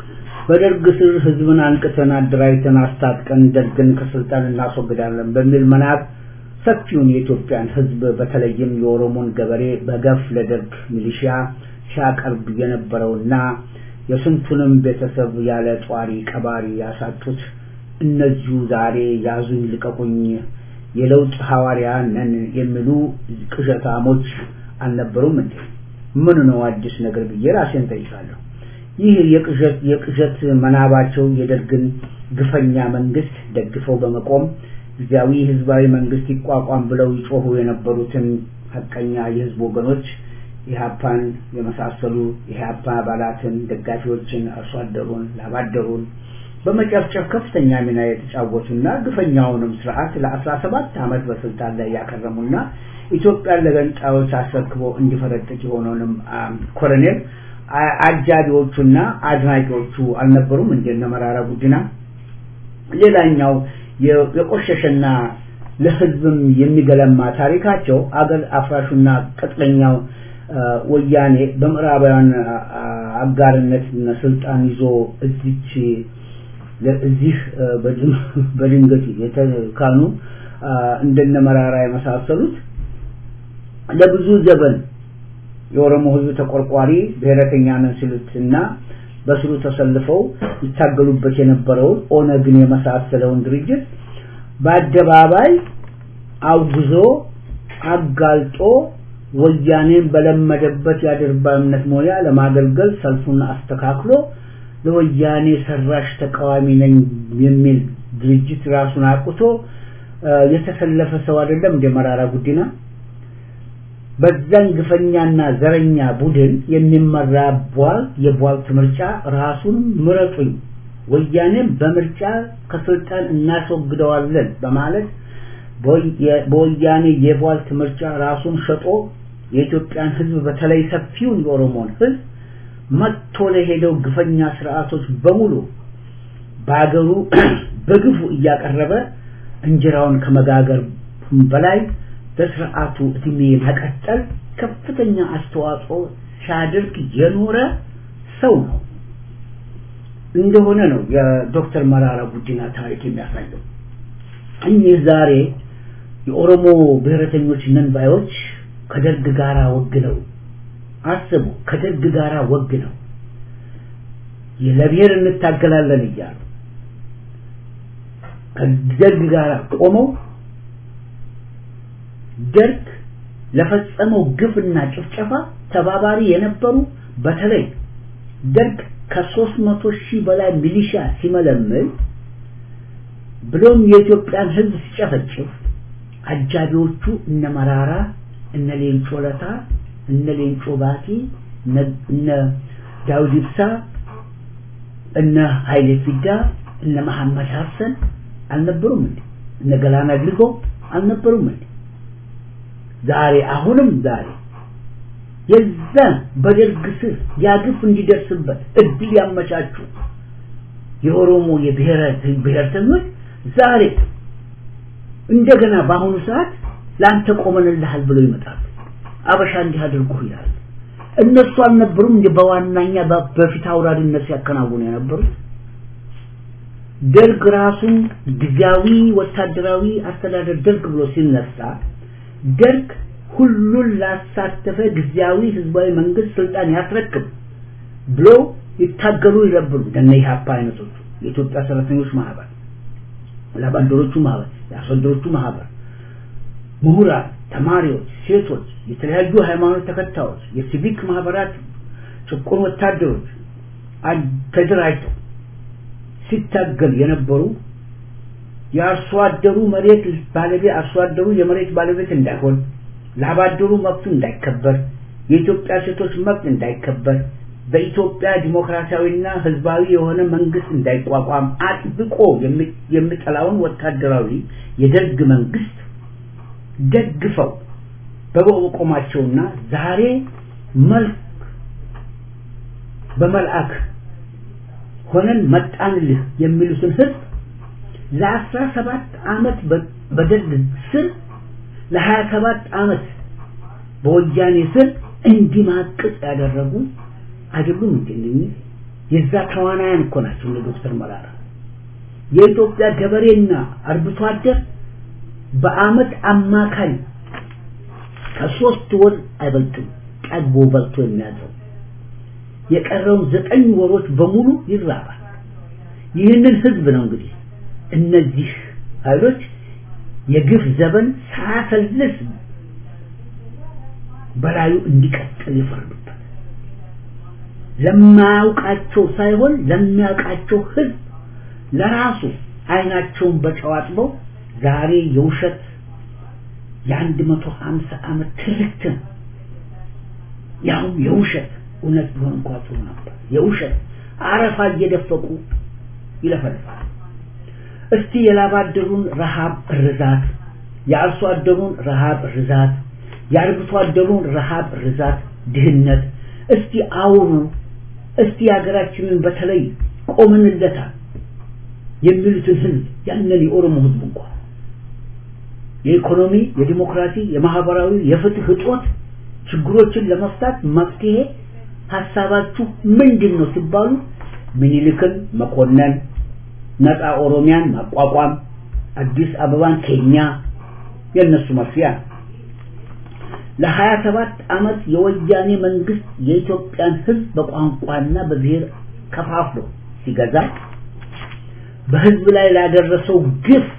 S3: በደርግ ስር ህዝብን አንቅተን አደራጅተን አስታጥቀን ደርግን ከስልጣን እናስወግዳለን በሚል መናብ ሰፊውን የኢትዮጵያን ህዝብ በተለይም የኦሮሞን ገበሬ በገፍ ለደርግ ሚሊሺያ ሲያቀርብ የነበረውና የስንቱንም ቤተሰብ ያለ ጧሪ ቀባሪ ያሳጡት እነዚሁ ዛሬ ያዙኝ ልቀቁኝ የለውጥ ሐዋርያ ነን የሚሉ ቅዠታሞች አልነበሩም እንዴ? ምን ነው አዲስ ነገር ብዬ ራሴን ጠይቃለሁ። ይህ የቅዠት የቅዠት መናባቸው የደርግን ግፈኛ መንግስት ደግፈው በመቆም ጊዜያዊ ህዝባዊ መንግስት ይቋቋም ብለው ይጮሁ የነበሩትን ሀቀኛ የህዝብ ወገኖች ኢህአፓን የመሳሰሉ ኢህአፓ አባላትን፣ ደጋፊዎችን፣ አርሶ አደሩን፣ ላባደሩን በመጨፍጨፍ ከፍተኛ ሚና የተጫወቱና ግፈኛውንም ስርዓት ለአስራ ሰባት ዓመት በስልጣን ላይ ያከረሙና ኢትዮጵያን ለገንጣዮች አስረክቦ እንዲፈረጥቅ የሆነውንም ኮሎኔል አጃቢዎቹና አድናቂዎቹ አልነበሩም እንደነ መራራ ጉዲና። ሌላኛው የቆሸሸና ለህዝብም የሚገለማ ታሪካቸው አገር አፍራሹና ቅጥለኛው ወያኔ በምዕራባውያን አጋርነት ስልጣን ይዞ እዚች እዚህ በድንገት የተካኑ እንደነ መራራ የመሳሰሉት ለብዙ ዘመን የኦሮሞ ህዝብ ተቆርቋሪ ብሔረተኛ ነን ሲሉትና በስሩ ተሰልፈው ይታገሉበት የነበረውን ኦነግን የመሳሰለውን ድርጅት በአደባባይ አውግዞ አጋልጦ ወያኔን በለመደበት የአድርባይነት ሞያ ለማገልገል ሰልፉን አስተካክሎ ለወያኔ ሰራሽ ተቃዋሚ ነኝ የሚል ድርጅት ራሱን አቁቶ የተሰለፈ ሰው አይደለም እንደ መራራ ጉዲና። በዛን ግፈኛና ዘረኛ ቡድን የሚመራ ቧል የቧልት ምርጫ ራሱን ምረጡኝ ወያኔን በምርጫ ከስልጣን እናስወግደዋለን በማለት በወያኔ የቧልት ምርጫ ራሱን ሸጦ የኢትዮጵያን ህዝብ በተለይ ሰፊውን የኦሮሞን ህዝብ መጥቶ ለሄደው ግፈኛ ስርዓቶች በሙሉ በአገሩ በግፉ እያቀረበ እንጀራውን ከመጋገር በላይ በስርዓቱ እድሜ መቀጠል ከፍተኛ አስተዋጽኦ ሲያደርግ የኖረ ሰው ነው እንደሆነ ነው የዶክተር መራራ ጉዲና ታሪክ የሚያሳየው። እኚህ ዛሬ የኦሮሞ ብሔረተኞች ነን ባዮች ከደርግ ጋር ወግነው አስቡ፣ ከደርግ ጋር ወግነው ለብሔር እንታገላለን እያሉ ከደርግ ጋር ቆመው ደርግ ለፈጸመው ግፍና ጭፍጨፋ ተባባሪ የነበሩ በተለይ ደርግ ከሶስት መቶ ሺህ በላይ ሚሊሻ ሲመለምል ብሎም የኢትዮጵያን ህዝብ ሲጨፈጭፍ አጃቢዎቹ እነ መራራ እነ ሌንጮ ለታ እነ ሌንጮ ባቲ እነ ዳውድ ኢብሳ እነ ኃይሌ ፊዳ እነ መሐመድ ሀሰን አልነበሩም እንዴ? እነ ገላና ድርጎ አልነበሩም እንዴ? ዛሬ አሁንም ዛሬ የዛን በደርግ ስር ያግፍ እንዲደርስበት እድል ያመቻቹ የኦሮሞ የብሔረተኞች ዛሬ እንደገና በአሁኑ ሰዓት ለአንተ ቆመንልሃል ብለው ይመጣሉ። አበሻ እንዲህ አድርጉ ይላሉ። እነሱ አልነበሩም እንደ በዋናኛ በፊት አውራሪነት ሲያከናውኑ የነበሩት ደርግ ራሱን ጊዜያዊ ወታደራዊ አስተዳደር ደርግ ብሎ ሲነሳ ደርግ ሁሉን ላሳተፈ ጊዜያዊ ህዝባዊ መንግስት ስልጣን ያስረክብ ብሎ ይታገሉ ይነበሩ እንደነ ኢህአፓ አይነቶቹ የኢትዮጵያ ሰራተኞች ማህበር፣ ላባደሮቹ ማህበር፣ የአርሶአደሮቹ ማህበር፣ ምሁራን፣ ተማሪዎች፣ ሴቶች፣ የተለያዩ ሃይማኖት ተከታዮች፣ የሲቪክ ማህበራት፣ ጭቁን ወታደሮች ተደራጅተው ሲታገል የነበሩ የአርሶ አደሩ መሬት ባለቤት አርሶ አደሩ የመሬት ባለቤት እንዳይሆን ላባደሩ መብቱ እንዳይከበር የኢትዮጵያ ሴቶች መብት እንዳይከበር በኢትዮጵያ ዲሞክራሲያዊና ህዝባዊ የሆነ መንግስት እንዳይቋቋም አጥብቆ የሚጠላውን ወታደራዊ የደርግ መንግስት ደግፈው በመቆማቸውና ዛሬ መልክ በመልአክ ሆነን መጣንልህ የሚሉትን ህዝብ ለአስራ ሰባት ዓመት በደርግ ስር ለሀያ ሰባት ዓመት በወያኔ ስር እንዲማቅቅ ያደረጉ አይደሉም እንዴ? የዛ ተዋናያን እኮ ናቸው እነ ዶክተር መራራ የኢትዮጵያ ገበሬና አርብቶ አደር በአመት አማካይ ከሶስት ወር አይበልጥም ጠግቦ በልቶ የሚያድረው የቀረውን ዘጠኝ ወሮች በሙሉ ይራባል ይህንን ህዝብ ነው እንግዲህ እነዚህ ኃይሎች የግፍ ዘመን ሳያሰልስ በላዩ እንዲቀጥል ይፈርዱበት ለማያውቃቸው ሳይሆን ለሚያውቃቸው ህዝብ ለራሱ አይናቸውን በጨዋጥበው ዛሬ የውሸት የአንድ መቶ ሀምሳ ዓመት ትርክትን ያው የውሸት እውነት ቢሆን እንኳ ጥሩ ነበር የውሸት አረፋ እየደፈቁ ይለፈልፋል እስቲ የላብ አደሩን ረሃብ እርዛት የአርሶ አደሩን ረሃብ እርዛት የአርብቶ አደሩን ረሃብ እርዛት ድህነት እስቲ አውሩ እስቲ የሀገራችንን በተለይ ቆምንለታል የሚሉትን ህዝብ ያንን የኦሮሞ ህዝብ እንኳ የኢኮኖሚ የዲሞክራሲ የማህበራዊ የፍትህ እጦት ችግሮችን ለመፍታት መፍትሄ ሀሳባችሁ ምንድን ነው ሲባሉ ምኒልክን መኮነን ነፃ ኦሮሚያን ማቋቋም አዲስ አበባን ኬኛ የነሱ መፍያ ለሀያ ሰባት ዓመት የወያኔ መንግስት የኢትዮጵያን ህዝብ በቋንቋና በብሔር ከፋፍሎ ሲገዛ በህዝብ ላይ ላደረሰው ግፍ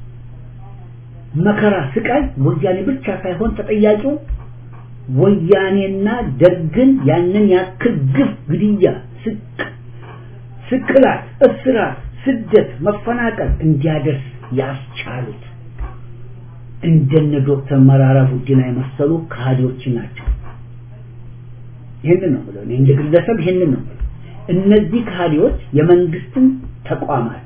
S3: መከራ ስቃይ ወያኔ ብቻ ሳይሆን ተጠያቂው ወያኔና ደግን ያንን ያክል ግፍ ግድያ ስቅ ስቅላት እስራት ስደት መፈናቀል እንዲያደርስ ያስቻሉት እንደነ ዶክተር መራራ ጉዲና የመሰሉ ካህዲዎች ናቸው ይህንን ነው ብለው እንደ ግለሰብ ይህንን ነው እነዚህ ካህዲዎች የመንግስትን ተቋማት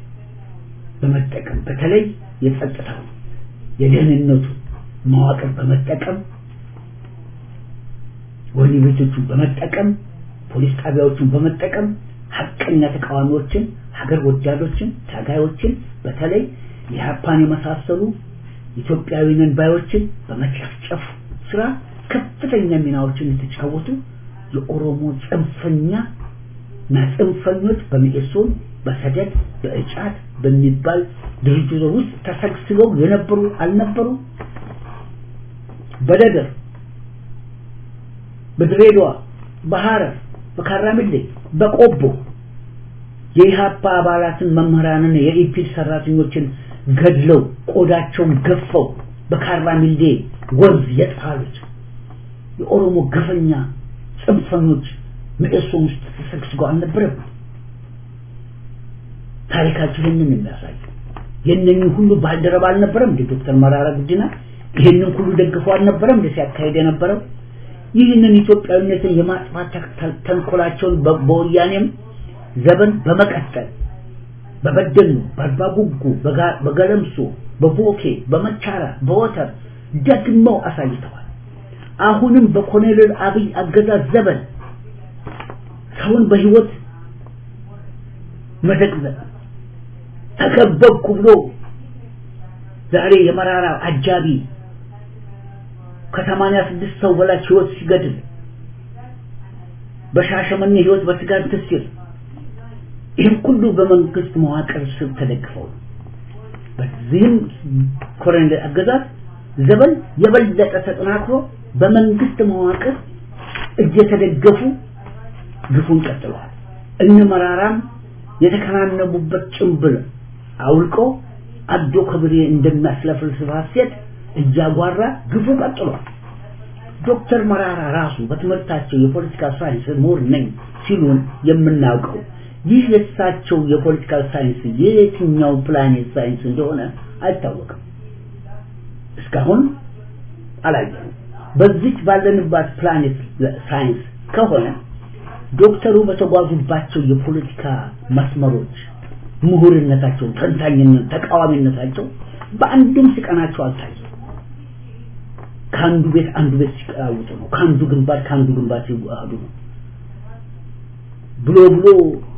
S3: በመጠቀም በተለይ የጸጥታው የደህንነቱ መዋቅር በመጠቀም ወህኒ ቤቶቹን በመጠቀም ፖሊስ ጣቢያዎቹን በመጠቀም ሀቀኛ ተቃዋሚዎችን ሀገር ወዳዶችን ታጋዮችን በተለይ የሀፓን የመሳሰሉ ኢትዮጵያዊ ነን ባዮችን በመጨፍጨፍ ስራ ከፍተኛ ሚናዎችን የተጫወቱ የኦሮሞ ጽንፈኛ እና ጽንፈኞች በሚኤሶን በሰደድ በእጫት በሚባል ድርጅቶ ውስጥ ተሰግስገው የነበሩ አልነበሩ በደገር በድሬዳዋ በሐረር በካራሚሌ በቆቦ የኢሃፓ አባላትን መምህራንን የኢፒድ ሰራተኞችን ገድለው ቆዳቸውን ገፈው በካራሚሌ ወንዝ የጣሉት የኦሮሞ ገፈኛ ጽንፈኞች ምዕሶን ውስጥ ተሰግስገው አልነበረም ታሪካቸው ይህንን የሚያሳየው የእነኝህ ሁሉ ባልደረባ አልነበረም እንደ ዶክተር መራራ ጉዲና ይህንን ሁሉ ደግፈው አልነበረም እንደ ሲያካሄድ የነበረው ይህንን ኢትዮጵያዊነትን የማጥፋት ተንኮላቸውን በወያኔም ዘመን በመቀጠል በበደሉ በአርባ ጉጉ በገለምሶ በቦኬ በመቻራ በወተር ደግመው አሳይተዋል አሁንም በኮሎኔል አብይ አገዛዝ ዘመን ሰውን በህይወት መዘቅዘቅ ተከበብኩ ብሎ ዛሬ የመራራ አጃቢ ከሰማንያ ስድስት ሰው በላይ ህይወት ሲገድል በሻሸመኔ ህይወት በስጋት ትስል ይህም ሁሉ በመንግስት መዋቅር ስር ተደግፈው በዚህም ኮሎኔል አገዛዝ ዘመን የበለጠ ተጠናክሮ በመንግስት መዋቅር እየተደገፉ ግፉን ቀጥለዋል እነ መራራም የተከናነቡበት ጭንብል አውልቀው አዶ ከብሬ እንደሚያስለፍልስባት ሴት እያጓራ ግፉ ቀጥሏል ዶክተር መራራ ራሱ በትምህርታቸው የፖለቲካ ሳይንስ ምሁር ነኝ ሲሉን የምናውቀው ይህ የእሳቸው የፖለቲካል ሳይንስ የየትኛው ፕላኔት ሳይንስ እንደሆነ አይታወቅም እስካሁን አላየንም በዚች ባለንባት ፕላኔት ሳይንስ ከሆነ ዶክተሩ በተጓዙባቸው የፖለቲካ መስመሮች ምሁርነታቸው ተንታኝነት ተቃዋሚነታቸው በአንድም ሲቀናቸው አልታየም ከአንዱ ቤት አንዱ ቤት ሲቀያውጡ ነው ከአንዱ ግንባር ከአንዱ ግንባር ሲዋሃዱ ነው ብሎ ብሎ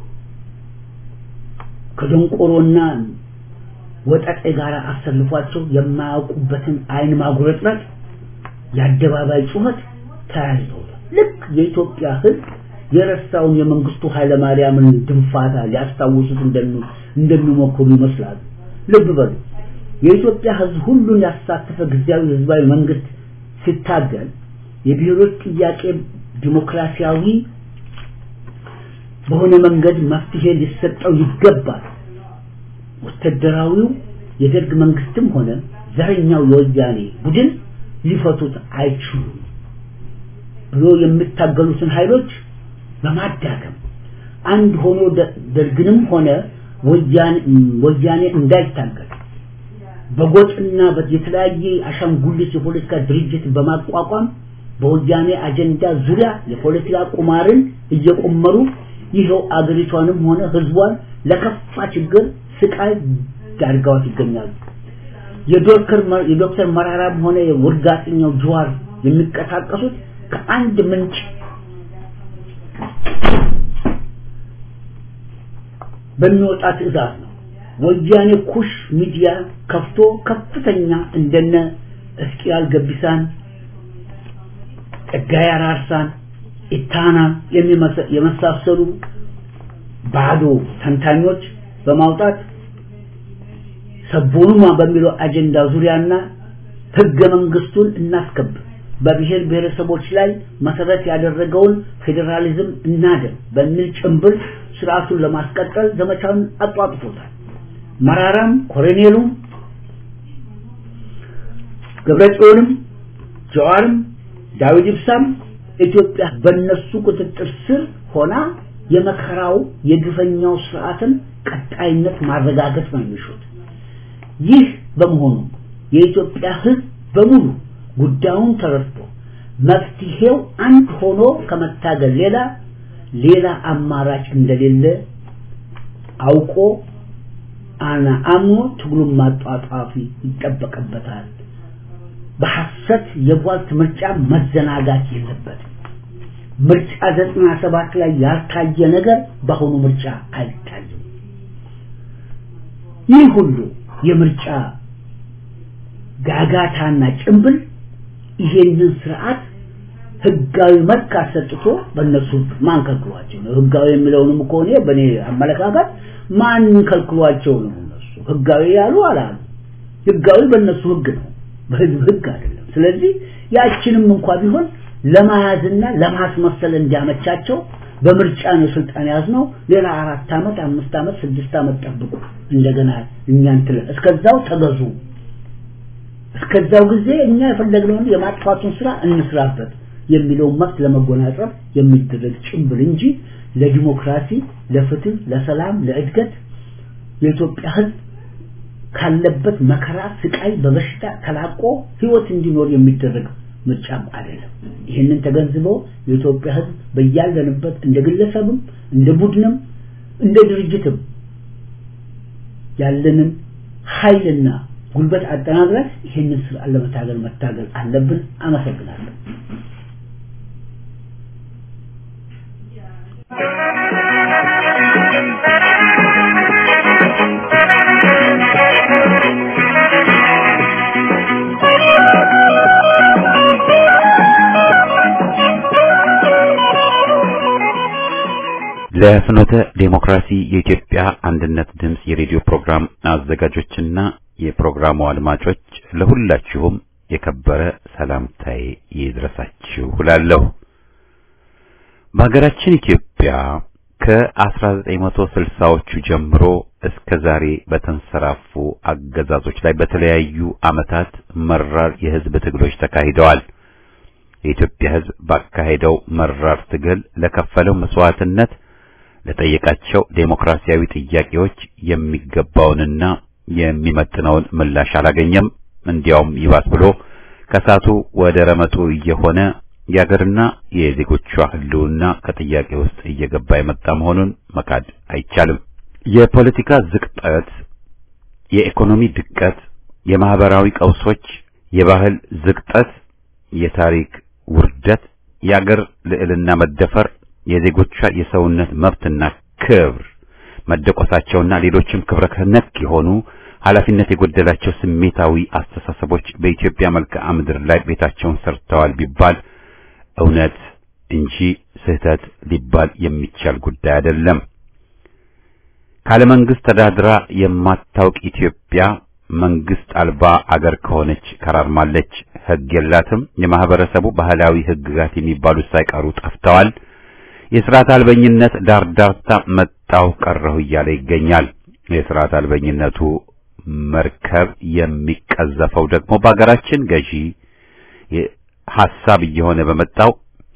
S3: ከደንቆሮና ወጠጤ ጋር አሰልፏቸው የማያውቁበትን አይን ማጉረጥረጥ የአደባባይ ጩኸት ተያይዘውታል ልክ የኢትዮጵያ ህዝብ የረሳውን የመንግስቱ ኃይለማርያምን ድንፋታ ሊያስታውሱት እንደሚሞክሩ ይመስላሉ። ልብ በሉ። የኢትዮጵያ ህዝብ ሁሉን ያሳተፈ ጊዜያዊ ህዝባዊ መንግስት ሲታገል የብሔሮች ጥያቄ ዲሞክራሲያዊ በሆነ መንገድ መፍትሄ ሊሰጠው ይገባል። ወታደራዊው የደርግ መንግስትም ሆነ ዘረኛው የወያኔ ቡድን ሊፈቱት አይችሉም ብሎ የሚታገሉትን ኃይሎች በማዳከም አንድ ሆኖ ደርግንም ሆነ ወያኔ እንዳይታገል በጎጥና የተለያየ አሻንጉሊት የፖለቲካ ድርጅት በማቋቋም በወያኔ አጀንዳ ዙሪያ የፖለቲካ ቁማርን እየቆመሩ ይኸው አገሪቷንም ሆነ ህዝቧን ለከፋ ችግር ስቃይ ዳርጋዋት ይገኛሉ። የዶክተር መራራም ሆነ የውርጋጠኛው ጀዋር የሚንቀሳቀሱት ከአንድ ምንጭ በሚወጣ ትዕዛዝ ነው። ወያኔ ኩሽ ሚዲያ ከፍቶ ከፍተኛ እንደነ እስቂያል ገቢሳን፣ ጸጋዬ አራርሳን፣ ኢታና የመሳሰሉ ባዶ ተንታኞች በማውጣት ሰቦኑማ በሚለው አጀንዳ ዙሪያና ህገ መንግስቱን እናስከብር በብሔር ብሔረሰቦች ላይ መሰረት ያደረገውን ፌዴራሊዝም እናደም በሚል ጭምብል ስርዓቱን ለማስቀጠል ዘመቻውን አጧጥፎታል። መራራም ኮሎኔሉም ገብረጽዮንም ጀዋርም ዳዊት ኢብሳም ኢትዮጵያ በነሱ ቁጥጥር ስር ሆና የመከራው የግፈኛው ስርዓትን ቀጣይነት ማረጋገጥ ነው የሚሹት። ይህ በመሆኑ የኢትዮጵያ ህዝብ በሙሉ ጉዳዩን ተረድቶ መፍትሄው አንድ ሆኖ ከመታገል ሌላ ሌላ አማራጭ እንደሌለ አውቆ አና አምኖ ትግሉን ማጧጧፊ ይጠበቅበታል። በሐሰት የቧልት ምርጫ መዘናጋት የለበትም። ምርጫ ዘጠና ሰባት ላይ ያልታየ ነገር በአሁኑ ምርጫ አይታይም። ይህ ሁሉ የምርጫ ጋጋታና ጭንብል ይሄንን ስርዓት ህጋዊ መልክ አሰጥቶ በእነሱ ማን ከልክሏቸው ነው? ህጋዊ የሚለውንም እኮ እኔ በእኔ አመለካከት ማን ከልክሏቸው ነው? እነሱ ህጋዊ ያሉ አላሉ። ህጋዊ በእነሱ ህግ ነው፣ በህዝብ ህግ አይደለም። ስለዚህ ያችንም እንኳ ቢሆን ለመያዝና ለማስመሰል እንዲያመቻቸው በምርጫ ነው ስልጣን ያዝነው። ሌላ አራት ዓመት፣ አምስት ዓመት፣ ስድስት ዓመት ጠብቁ እንደገና እኛን ትለ እስከዛው ተገዙ። እስከዛው ጊዜ እኛ የፈለግነውን የማጥፋቱን ስራ እንስራበት የሚለውን መብት ለመጎናጸፍ የሚደረግ ጭምብል እንጂ ለዲሞክራሲ፣ ለፍትህ፣ ለሰላም፣ ለእድገት የኢትዮጵያ ህዝብ ካለበት መከራ፣ ስቃይ፣ በበሽታ ተላቆ ህይወት እንዲኖር የሚደረግ ምርጫም አይደለም። ይህንን ተገንዝበው የኢትዮጵያ ህዝብ በያለንበት እንደ ግለሰብም እንደ ቡድንም እንደ ድርጅትም ያለንን ኃይልና ጉልበት አጠናክረን ይህንን ስርዓት ለመታገል መታገል አለብን። አመሰግናለሁ።
S1: ለፍኖተ ዴሞክራሲ የኢትዮጵያ አንድነት ድምፅ የሬዲዮ ፕሮግራም አዘጋጆችና የፕሮግራሙ አድማጮች ለሁላችሁም የከበረ ሰላምታዬ ይድረሳችሁ እላለሁ። በሀገራችን ኢትዮጵያ ከ1960ዎቹ ጀምሮ እስከ ዛሬ በተንሰራፉ አገዛዞች ላይ በተለያዩ ዓመታት መራር የህዝብ ትግሎች ተካሂደዋል። የኢትዮጵያ ህዝብ ባካሄደው መራር ትግል ለከፈለው መስዋዕትነት ለጠየቃቸው ዴሞክራሲያዊ ጥያቄዎች የሚገባውንና የሚመጥነውን ምላሽ አላገኘም። እንዲያውም ይባስ ብሎ ከሳቱ ወደ ረመጡ እየሆነ የአገርና የዜጎቿ ህልውና ከጥያቄ ውስጥ እየገባ የመጣ መሆኑን መካድ አይቻልም። የፖለቲካ ዝቅጠት፣ የኢኮኖሚ ድቀት፣ የማህበራዊ ቀውሶች፣ የባህል ዝቅጠት፣ የታሪክ ውርደት፣ የአገር ልዕልና መደፈር፣ የዜጎቿ የሰውነት መብትና ክብር መደቆሳቸውና ሌሎችም ክብረ ነክ የሆኑ ኃላፊነት የጎደላቸው ስሜታዊ አስተሳሰቦች በኢትዮጵያ መልክዓ ምድር ላይ ቤታቸውን ሰርተዋል ቢባል እውነት እንጂ ስህተት ሊባል የሚቻል ጉዳይ አይደለም። ካለ መንግስት ተዳድራ የማታውቅ ኢትዮጵያ መንግስት አልባ አገር ከሆነች ከራርማለች። ሕግ የላትም። የማህበረሰቡ ባህላዊ ሕግጋት የሚባሉት ሳይቀሩ ጠፍተዋል። የስርዓት አልበኝነት ዳርዳርታ መጣሁ ቀረሁ እያለ ይገኛል። የስርዓት አልበኝነቱ መርከብ የሚቀዘፈው ደግሞ በአገራችን ገዢ ሐሳብ እየሆነ በመጣው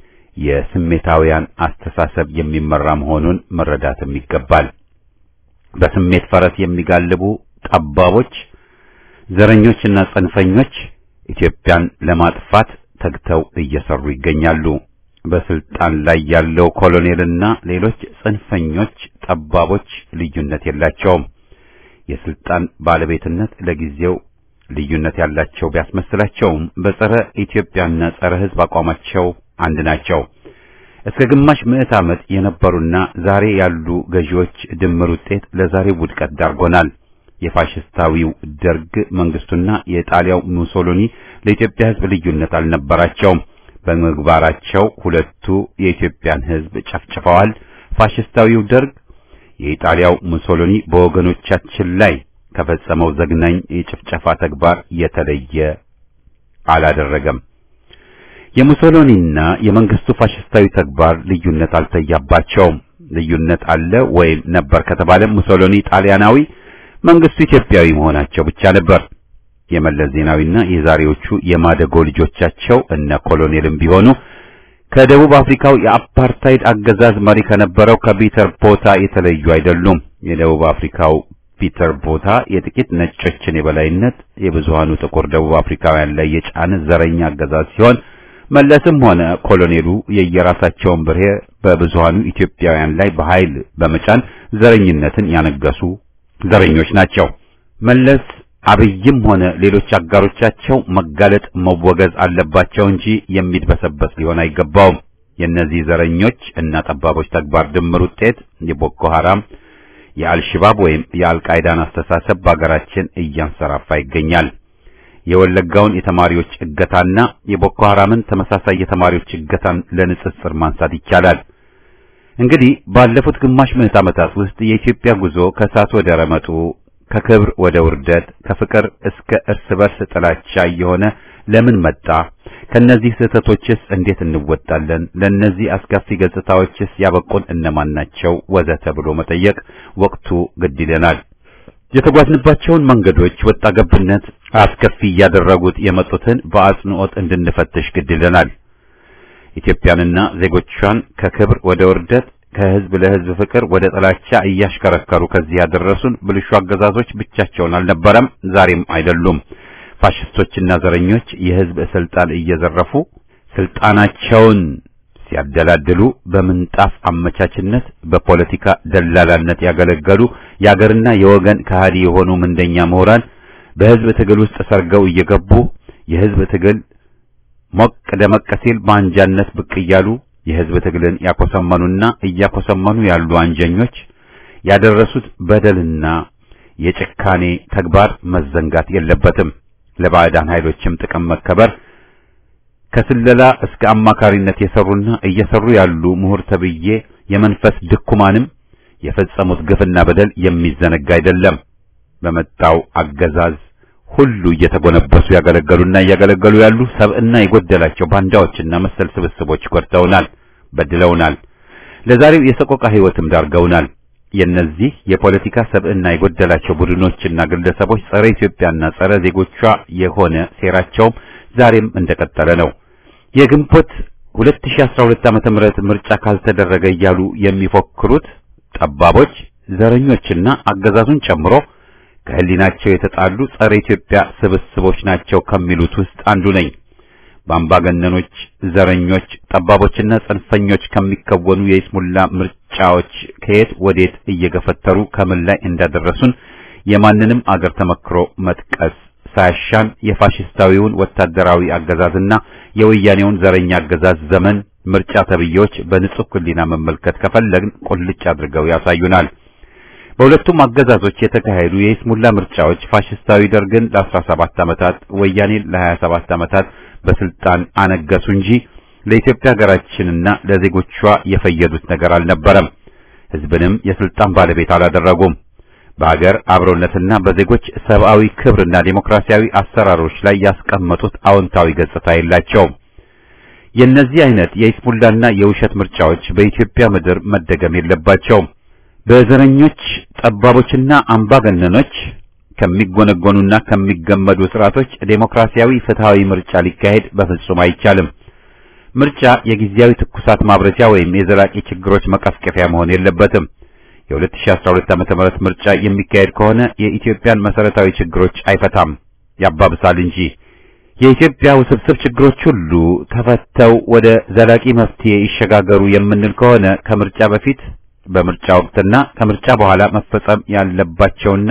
S1: የስሜታውያን አስተሳሰብ የሚመራ መሆኑን መረዳትም ይገባል። በስሜት ፈረስ የሚጋልቡ ጠባቦች፣ ዘረኞችና ጽንፈኞች ኢትዮጵያን ለማጥፋት ተግተው እየሰሩ ይገኛሉ። በስልጣን ላይ ያለው ኮሎኔልና ሌሎች ጽንፈኞች ጠባቦች ልዩነት የላቸውም። የስልጣን ባለቤትነት ለጊዜው ልዩነት ያላቸው ቢያስመስላቸውም በጸረ ኢትዮጵያና ጸረ ሕዝብ አቋማቸው አንድ ናቸው። እስከ ግማሽ ምዕት ዓመት የነበሩና ዛሬ ያሉ ገዢዎች ድምር ውጤት ለዛሬው ውድቀት ዳርጎናል። የፋሽስታዊው ደርግ መንግስቱና የጣሊያው ሙሶሎኒ ለኢትዮጵያ ሕዝብ ልዩነት አልነበራቸውም። በምግባራቸው ሁለቱ የኢትዮጵያን ሕዝብ ጨፍጭፈዋል። ፋሽስታዊው ደርግ የኢጣሊያው ሙሶሎኒ በወገኖቻችን ላይ ከፈጸመው ዘግናኝ የጭፍጨፋ ተግባር የተለየ አላደረገም። የሙሶሎኒና የመንግስቱ ፋሽስታዊ ተግባር ልዩነት አልተያባቸውም። ልዩነት አለ ወይም ነበር ከተባለ ሙሶሎኒ ጣሊያናዊ፣ መንግስቱ ኢትዮጵያዊ መሆናቸው ብቻ ነበር። የመለስ ዜናዊና የዛሬዎቹ የማደጎ ልጆቻቸው እነ ኮሎኔልም ቢሆኑ ከደቡብ አፍሪካው የአፓርታይድ አገዛዝ መሪ ከነበረው ከፒተር ቦታ የተለዩ አይደሉም። የደቡብ አፍሪካው ፒተር ቦታ የጥቂት ነጮችን የበላይነት የብዙሃኑ ጥቁር ደቡብ አፍሪካውያን ላይ የጫነ ዘረኛ አገዛዝ ሲሆን መለስም ሆነ ኮሎኔሉ የየራሳቸውን ብሔር በብዙሃኑ ኢትዮጵያውያን ላይ በኃይል በመጫን ዘረኝነትን ያነገሱ ዘረኞች ናቸው። መለስ አብይም ሆነ ሌሎች አጋሮቻቸው መጋለጥ መወገዝ አለባቸው እንጂ የሚድበሰበስ ሊሆን አይገባውም። የእነዚህ ዘረኞች እና ጠባቦች ተግባር ድምር ውጤት የቦኮ ሐራም የአልሽባብ ወይም የአልቃይዳን አስተሳሰብ በአገራችን እያንሰራፋ ይገኛል። የወለጋውን የተማሪዎች እገታና የቦኮ ሐራምን ተመሳሳይ የተማሪዎች እገታን ለንጽጽር ማንሳት ይቻላል። እንግዲህ ባለፉት ግማሽ ምዕት ዓመታት ውስጥ የኢትዮጵያ ጉዞ ከእሳት ወደ ረመጡ፣ ከክብር ወደ ውርደት፣ ከፍቅር እስከ እርስ በርስ ጥላቻ እየሆነ ለምን መጣ? ከነዚህ ስህተቶችስ እንዴት እንወጣለን? ለነዚህ አስከፊ ገጽታዎችስ ያበቁን እነማን ናቸው? ወዘተ ብሎ መጠየቅ ወቅቱ ግድ ይለናል። የተጓዝንባቸውን መንገዶች ወጣ ገብነት አስከፊ እያደረጉት የመጡትን በአጽንኦት እንድንፈትሽ ግድ ይለናል። ኢትዮጵያንና ዜጎቿን ከክብር ወደ ውርደት ከህዝብ ለህዝብ ፍቅር ወደ ጥላቻ እያሽከረከሩ ከዚህ ያደረሱን ብልሹ አገዛዞች ብቻቸውን አልነበረም፣ ዛሬም አይደሉም። ፋሽስቶችና ዘረኞች የህዝብ ስልጣን እየዘረፉ ስልጣናቸውን ሲያደላድሉ በምንጣፍ አመቻችነት በፖለቲካ ደላላነት ያገለገሉ የአገርና የወገን ከሃዲ የሆኑ ምንደኛ ምሁራን በህዝብ ትግል ውስጥ ሰርገው እየገቡ የህዝብ ትግል ሞቅ ደመቅ ሲል በአንጃነት ብቅ እያሉ የህዝብ ትግልን ያኮሰመኑና እያኮሰመኑ ያሉ አንጀኞች ያደረሱት በደልና የጭካኔ ተግባር መዘንጋት የለበትም። ለባዕዳን ኃይሎችም ጥቅም መከበር ከስለላ እስከ አማካሪነት የሰሩና እየሰሩ ያሉ ምሁር ተብዬ የመንፈስ ድኩማንም የፈጸሙት ግፍና በደል የሚዘነጋ አይደለም። በመጣው አገዛዝ ሁሉ እየተጎነበሱ ያገለገሉና እያገለገሉ ያሉ ሰብዕና የጎደላቸው ባንዳዎችና መሰል ስብስቦች ጎድተውናል፣ በድለውናል። ለዛሬው የሰቆቃ ሕይወትም ዳርገውናል። የነዚህ የፖለቲካ ሰብዕና የጎደላቸው ቡድኖችና ግለሰቦች ጸረ ኢትዮጵያና ጸረ ዜጎቿ የሆነ ሴራቸውም ዛሬም እንደቀጠለ ነው። የግንቦት 2012 ዓመተ ምህረት ምርጫ ካልተደረገ እያሉ የሚፎክሩት ጠባቦች፣ ዘረኞችና አገዛዙን ጨምሮ ከህሊናቸው የተጣሉ ጸረ ኢትዮጵያ ስብስቦች ናቸው ከሚሉት ውስጥ አንዱ ነኝ። በአምባገነኖች፣ ዘረኞች፣ ጠባቦችና ጽንፈኞች ከሚከወኑ የይስሙላ ምርጫዎች ከየት ወዴት እየገፈተሩ ከምን ላይ እንዳደረሱን የማንንም አገር ተመክሮ መጥቀስ ሳያሻን የፋሽስታዊውን ወታደራዊ አገዛዝና የወያኔውን ዘረኛ አገዛዝ ዘመን ምርጫ ተብዬዎች በንጹህ ህሊና መመልከት ከፈለግን ቁልጭ አድርገው ያሳዩናል። በሁለቱም አገዛዞች የተካሄዱ የይስሙላ ምርጫዎች ፋሽስታዊ ደርግን ለ17 ዓመታት ወያኔን ለ27 ዓመታት በስልጣን አነገሱ እንጂ ለኢትዮጵያ ሀገራችንና ለዜጎቿ የፈየዱት ነገር አልነበረም። ህዝብንም የስልጣን ባለቤት አላደረጉም። በሀገር አብሮነትና በዜጎች ሰብአዊ ክብርና ዴሞክራሲያዊ አሰራሮች ላይ ያስቀመጡት አዎንታዊ ገጽታ የላቸውም። የእነዚህ አይነት የይስሙላና የውሸት ምርጫዎች በኢትዮጵያ ምድር መደገም የለባቸውም። በዘረኞች ጠባቦችና አምባገነኖች ከሚጎነጎኑና ከሚገመዱ ስርዓቶች ዴሞክራሲያዊ ፍትሃዊ ምርጫ ሊካሄድ በፍጹም አይቻልም። ምርጫ የጊዜያዊ ትኩሳት ማብረጃ ወይም የዘላቂ ችግሮች መቀስቀፊያ መሆን የለበትም። የ2012 ዓ.ም ምርጫ የሚካሄድ ከሆነ የኢትዮጵያን መሰረታዊ ችግሮች አይፈታም፣ ያባብሳል እንጂ። የኢትዮጵያ ውስብስብ ችግሮች ሁሉ ተፈተው ወደ ዘላቂ መፍትሄ ይሸጋገሩ የምንል ከሆነ ከምርጫ በፊት በምርጫ ወቅትና ከምርጫ በኋላ መፈጸም ያለባቸውና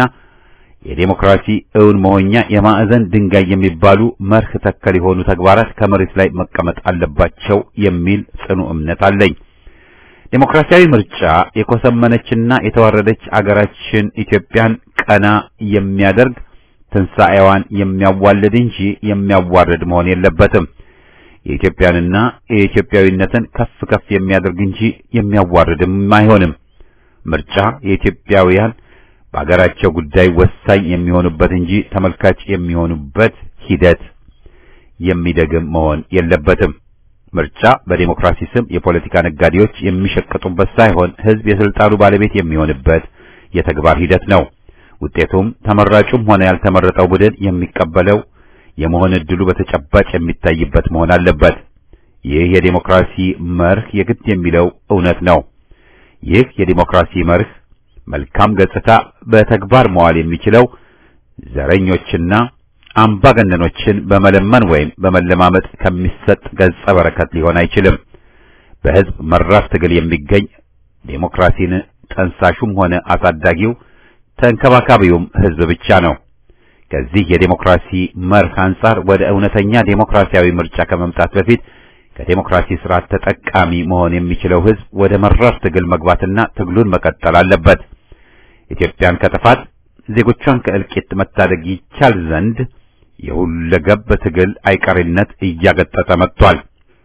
S1: የዴሞክራሲ እውን መሆኛ የማዕዘን ድንጋይ የሚባሉ መርህ ተከል የሆኑ ተግባራት ከመሬት ላይ መቀመጥ አለባቸው የሚል ጽኑ እምነት አለኝ። ዴሞክራሲያዊ ምርጫ የኮሰመነችና የተዋረደች አገራችን ኢትዮጵያን ቀና የሚያደርግ ትንሣኤዋን የሚያዋልድ እንጂ የሚያዋርድ መሆን የለበትም። የኢትዮጵያንና የኢትዮጵያዊነትን ከፍ ከፍ የሚያደርግ እንጂ የሚያዋርድም አይሆንም። ምርጫ የኢትዮጵያውያን በአገራቸው ጉዳይ ወሳኝ የሚሆኑበት እንጂ ተመልካች የሚሆኑበት ሂደት የሚደግም መሆን የለበትም። ምርጫ በዴሞክራሲ ስም የፖለቲካ ነጋዴዎች የሚሸቅጡበት ሳይሆን ሕዝብ የስልጣኑ ባለቤት የሚሆንበት የተግባር ሂደት ነው። ውጤቱም ተመራጩም ሆነ ያልተመረጠው ቡድን የሚቀበለው የመሆን ዕድሉ በተጨባጭ የሚታይበት መሆን አለበት። ይህ የዴሞክራሲ መርህ የግድ የሚለው እውነት ነው። ይህ የዴሞክራሲ መርህ መልካም ገጽታ በተግባር መዋል የሚችለው ዘረኞችና አምባገነኖችን በመለመን ወይም በመለማመጥ ከሚሰጥ ገጸ በረከት ሊሆን አይችልም። በሕዝብ መራር ትግል የሚገኝ ዴሞክራሲን ጠንሳሹም ሆነ አሳዳጊው ተንከባካቢውም ሕዝብ ብቻ ነው። ከዚህ የዴሞክራሲ መርህ አንጻር ወደ እውነተኛ ዴሞክራሲያዊ ምርጫ ከመምጣት በፊት ከዴሞክራሲ ስርዓት ተጠቃሚ መሆን የሚችለው ሕዝብ ወደ መራር ትግል መግባትና ትግሉን መቀጠል አለበት። ኢትዮጵያን ከጥፋት ዜጎቿን ከእልቂት መታደግ ይቻል ዘንድ የሁለገብ ትግል አይቀሬነት እያገጠጠ መጥቷል።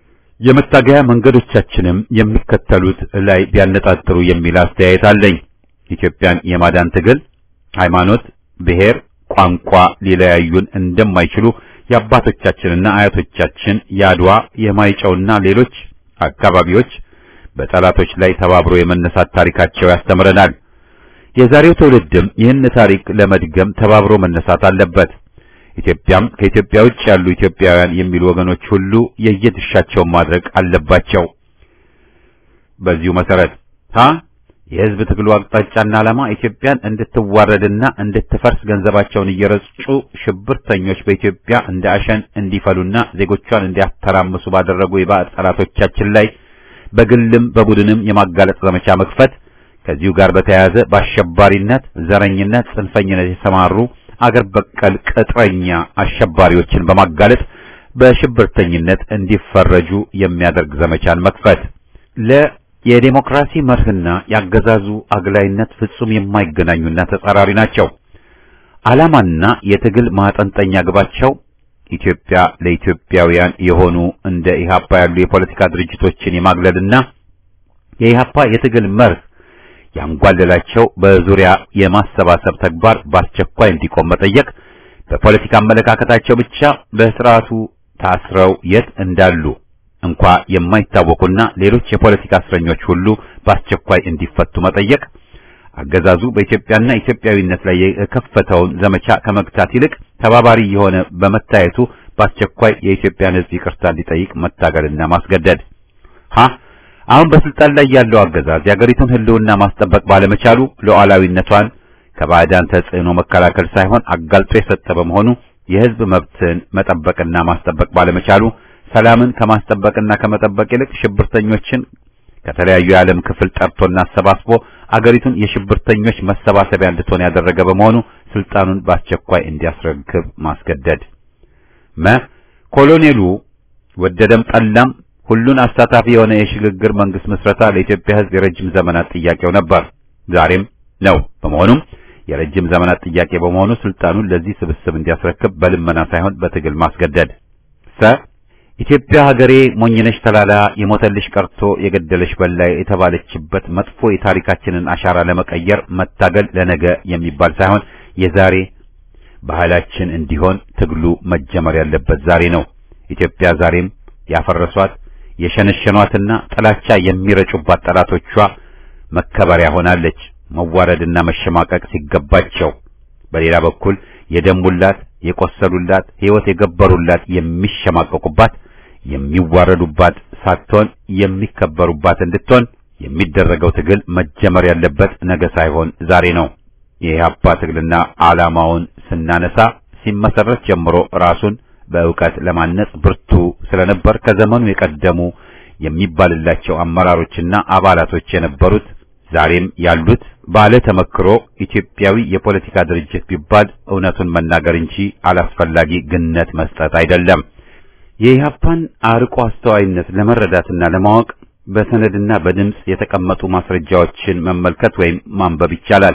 S1: የመታገያ መንገዶቻችንም የሚከተሉት ላይ ቢያነጣጥሩ የሚል አስተያየት አለኝ። ኢትዮጵያን የማዳን ትግል ሃይማኖት፣ ብሔር፣ ቋንቋ ሊለያዩን እንደማይችሉ የአባቶቻችንና አያቶቻችን የአድዋ የማይጨውና ሌሎች አካባቢዎች በጠላቶች ላይ ተባብሮ የመነሳት ታሪካቸው ያስተምረናል። የዛሬው ትውልድም ይህን ታሪክ ለመድገም ተባብሮ መነሳት አለበት። ኢትዮጵያም ከኢትዮጵያ ውጭ ያሉ ኢትዮጵያውያን የሚሉ ወገኖች ሁሉ የየድርሻቸውን ማድረግ አለባቸው። በዚሁ መሰረት ሀ የህዝብ ትግሉ አቅጣጫና ዓላማ ኢትዮጵያን እንድትዋረድና እንድትፈርስ ገንዘባቸውን እየረጩ ሽብርተኞች በኢትዮጵያ እንደ አሸን እንዲፈሉና ዜጎቿን እንዲያተራምሱ ባደረጉ የባዕድ ጠላቶቻችን ላይ በግልም በቡድንም የማጋለጥ ዘመቻ መክፈት፣ ከዚሁ ጋር በተያያዘ በአሸባሪነት፣ ዘረኝነት፣ ጽንፈኝነት የተሰማሩ አገር በቀል ቅጥረኛ አሸባሪዎችን በማጋለጥ በሽብርተኝነት እንዲፈረጁ የሚያደርግ ዘመቻን መክፈት ለ የዴሞክራሲ መርህና ያገዛዙ አግላይነት ፍጹም የማይገናኙና ተጻራሪ ናቸው። ዓላማና የትግል ማጠንጠኛ ግባቸው ኢትዮጵያ ለኢትዮጵያውያን የሆኑ እንደ ኢህአፓ ያሉ የፖለቲካ ድርጅቶችን የማግለልና የኢህአፓ የትግል መርህ ያንጓለላቸው በዙሪያ የማሰባሰብ ተግባር በአስቸኳይ እንዲቆም መጠየቅ፣ በፖለቲካ አመለካከታቸው ብቻ በስርዓቱ ታስረው የት እንዳሉ እንኳ የማይታወቁና ሌሎች የፖለቲካ እስረኞች ሁሉ በአስቸኳይ እንዲፈቱ መጠየቅ፣ አገዛዙ በኢትዮጵያና ኢትዮጵያዊነት ላይ የከፈተውን ዘመቻ ከመግታት ይልቅ ተባባሪ የሆነ በመታየቱ በአስቸኳይ የኢትዮጵያን ሕዝብ ይቅርታ እንዲጠይቅ መታገልና ማስገደድ። ሀ አሁን በስልጣን ላይ ያለው አገዛዝ የአገሪቱን ሕልውና ማስጠበቅ ባለመቻሉ ሉዓላዊነቷን ከባዕዳን ተጽዕኖ መከላከል ሳይሆን አጋልጦ የሰጠ በመሆኑ የሕዝብ መብትን መጠበቅና ማስጠበቅ ባለመቻሉ ሰላምን ከማስጠበቅና ከመጠበቅ ይልቅ ሽብርተኞችን ከተለያዩ የዓለም ክፍል ጠርቶና አሰባስቦ አገሪቱን የሽብርተኞች መሰባሰቢያ እንድትሆን ያደረገ በመሆኑ ስልጣኑን በአስቸኳይ እንዲያስረክብ ማስገደድ። መ ኮሎኔሉ ወደደም ጠላም ሁሉን አሳታፊ የሆነ የሽግግር መንግስት ምስረታ ለኢትዮጵያ ሕዝብ የረጅም ዘመናት ጥያቄው ነበር፣ ዛሬም ነው። በመሆኑም የረጅም ዘመናት ጥያቄ በመሆኑ ስልጣኑን ለዚህ ስብስብ እንዲያስረክብ በልመና ሳይሆን በትግል ማስገደድ። ሰ ኢትዮጵያ ሀገሬ ሞኝነሽ ተላላ የሞተልሽ ቀርቶ የገደለሽ በላይ የተባለችበት መጥፎ የታሪካችንን አሻራ ለመቀየር መታገል ለነገ የሚባል ሳይሆን የዛሬ ባህላችን እንዲሆን ትግሉ መጀመር ያለበት ዛሬ ነው። ኢትዮጵያ ዛሬም ያፈረሷት የሸነሸኗትና ጥላቻ የሚረጩባት ጠላቶቿ መከበሪያ ሆናለች። መዋረድና መሸማቀቅ ሲገባቸው፣ በሌላ በኩል የደሙላት የቆሰሉላት ሕይወት የገበሩላት የሚሸማቀቁባት የሚዋረዱባት ሳትሆን የሚከበሩባት እንድትሆን የሚደረገው ትግል መጀመር ያለበት ነገ ሳይሆን ዛሬ ነው። የኢህአፓ ትግልና ዓላማውን ስናነሳ ሲመሰረት ጀምሮ ራሱን በእውቀት ለማነጽ ብርቱ ስለነበር ከዘመኑ የቀደሙ የሚባልላቸው አመራሮችና አባላቶች የነበሩት ዛሬም ያሉት ባለ ተመክሮ ኢትዮጵያዊ የፖለቲካ ድርጅት ቢባል እውነቱን መናገር እንጂ አላስፈላጊ ግነት መስጠት አይደለም። የኢህአፓን አርቆ አስተዋይነት ለመረዳትና ለማወቅ በሰነድና በድምፅ የተቀመጡ ማስረጃዎችን መመልከት ወይም ማንበብ ይቻላል።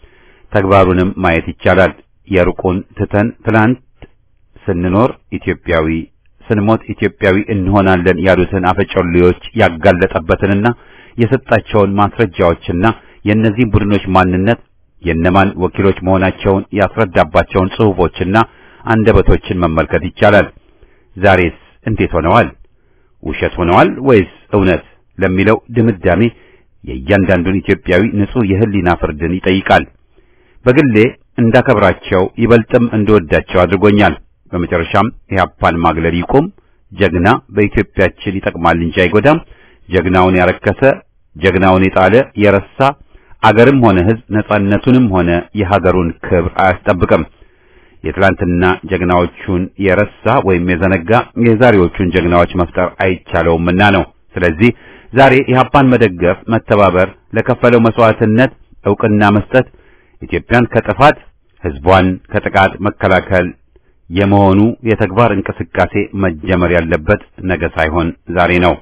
S1: ተግባሩንም ማየት ይቻላል። የሩቁን ትተን ትላንት ስንኖር ኢትዮጵያዊ ስንሞት ኢትዮጵያዊ እንሆናለን ያሉትን አፈጮሌዎች ያጋለጠበትንና የሰጣቸውን ማስረጃዎችና የእነዚህ ቡድኖች ማንነት የነማን ወኪሎች መሆናቸውን ያስረዳባቸውን ጽሑፎችና አንደበቶችን መመልከት ይቻላል። ዛሬስ እንዴት ሆነዋል? ውሸት ሆነዋል ወይስ እውነት ለሚለው ድምዳሜ የእያንዳንዱን ኢትዮጵያዊ ንጹሕ የህሊና ፍርድን ይጠይቃል። በግሌ እንዳከብራቸው ይበልጥም እንደወዳቸው አድርጎኛል። በመጨረሻም ኢህአፓን ማግለል ይቁም። ጀግና በኢትዮጵያችን ይጠቅማል እንጂ አይጎዳም። ጀግናውን ያረከሰ ጀግናውን የጣለ የረሳ አገርም ሆነ ሕዝብ ነጻነቱንም ሆነ የሀገሩን ክብር አያስጠብቅም። የትላንትና ጀግናዎቹን የረሳ ወይም የዘነጋ የዛሬዎቹን ጀግናዎች መፍጠር አይቻለውምና ነው። ስለዚህ ዛሬ ኢህአፓን መደገፍ፣ መተባበር፣ ለከፈለው መስዋዕትነት ዕውቅና መስጠት ኢትዮጵያን ከጥፋት ሕዝቧን ከጥቃት መከላከል የመሆኑ የተግባር እንቅስቃሴ መጀመር ያለበት ነገ ሳይሆን ዛሬ ነው።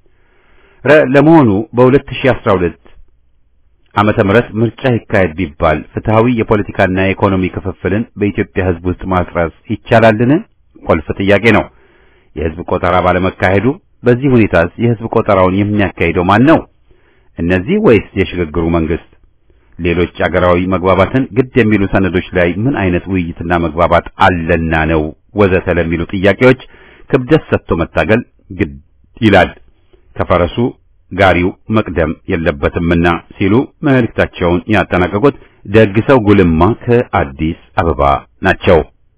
S1: ለመሆኑ በ2012 ዓመተ ምህረት ምርጫ ይካሄድ ቢባል ፍትሃዊ የፖለቲካና የኢኮኖሚ ክፍፍልን በኢትዮጵያ ሕዝብ ውስጥ ማስረጽ ይቻላልን? ቁልፍ ጥያቄ ነው። የሕዝብ ቆጠራ ባለመካሄዱ በዚህ ሁኔታስ የሕዝብ ቆጠራውን የሚያካሂደው ማን ነው? እነዚህ ወይስ የሽግግሩ መንግስት? ሌሎች አገራዊ መግባባትን ግድ የሚሉ ሰነዶች ላይ ምን አይነት ውይይትና መግባባት አለና ነው ወዘተ ለሚሉ ጥያቄዎች ክብደት ሰጥቶ መታገል ግድ ይላል። ከፈረሱ ጋሪው መቅደም የለበትምና ሲሉ መልእክታቸውን ያጠናቀቁት ደግሰው ጉልማ ከአዲስ አበባ ናቸው።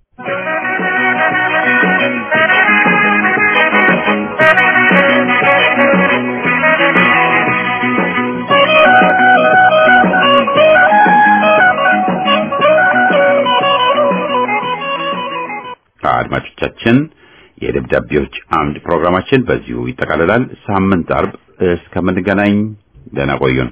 S1: አድማጮቻችን የደብዳቤዎች አምድ ፕሮግራማችን በዚሁ ይጠቃልላል። ሳምንት አርብ እስከምንገናኝ ደህና ቆዩን።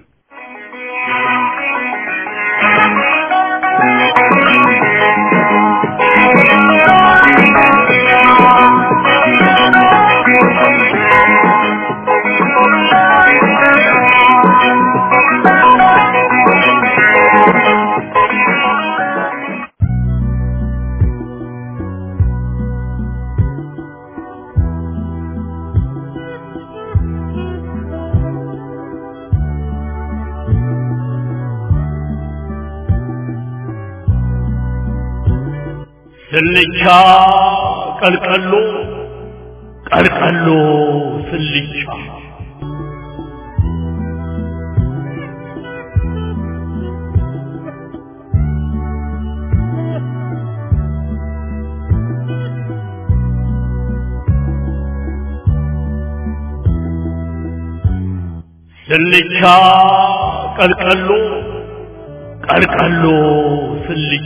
S4: ስልቻ ቀልቀሎ ቀልቀሎ ስልቻ ስልቻ ቀልቀሎ ቀልቀሎ ስልቻ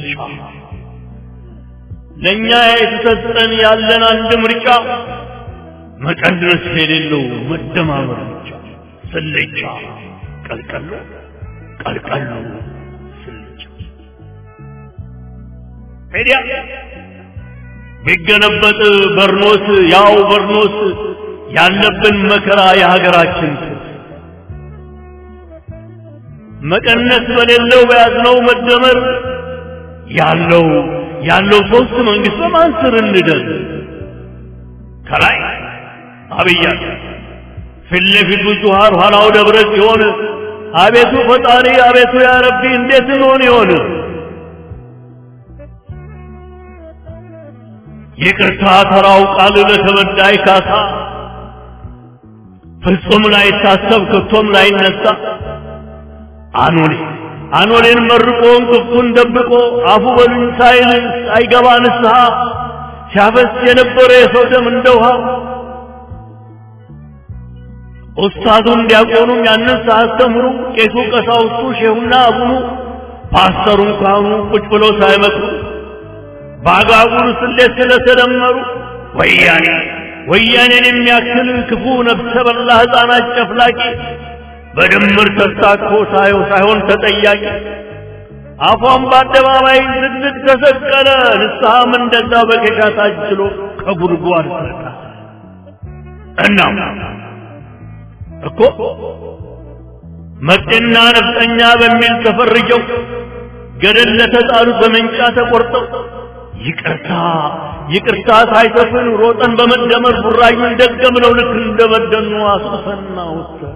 S4: ለኛ የተሰጠን ያለን አንድ ምርጫ መቀነስ የሌለው መደማመር ብቻ። ስልቻ ቀልቀሎ ቀልቀሎ ስልቻ ሄዲያ ቢገለበጥ በርኖስ ያው በርኖስ ያለብን መከራ የሀገራችን መቀነስ በሌለው በያዝነው መደመር ያለው ያለው ሶስት መንግስት በማን ስር እንደር ከላይ አብያ ፊት ለፊቱ ጁሃር ኋላው ደብረ ሲሆን አቤቱ ፈጣሪ አቤቱ ያ ረቢ እንዴት እንሆን ይሆን ይቅርታ ተራው ቃል ለተበዳይ ካሳ ፍጹም ላይታሰብ ከቶም ላይነሳ አኖሌ አኖሌን መርቆ እንቅፍቱን ደብቆ አፉ በሉኝ ሳይል አይገባ ንስሐ ሲያፈስ የነበረ የሰው ደም እንደ ውሃ ኡስታዙም ዲያቆኑም ያንን ሳያስተምሩ ቄሱ ቀሳውስቱ ሼሁና አቡኑ ፓስተሩን ካህኑ ቁጭ ብለው ሳይመክሩ በአጋጉል ስሌት ስለተደመሩ ወያኔ ወያኔን የሚያክል ክፉ ነፍሰ በላ ሕፃናት ጨፍላቂ በድምር ተሳትፎ ሳየው ሳይሆን ተጠያቂ አፏን በአደባባይ ዝግዝግ ተሰቀለ ንስሐም እንደዛ በኬሻ ታጅሎ ከጉድጓድ ተጣ እናም እኮ መጤና ነፍጠኛ በሚል ተፈርጀው ገደል ለተጣሉት በመንጫ ተቆርጠው ይቅርታ ይቅርታ ሳይሰፍን ሮጠን በመደመር ቡራዩን ደገምነው ልክ እንደበደኑ አስፈና ወሰን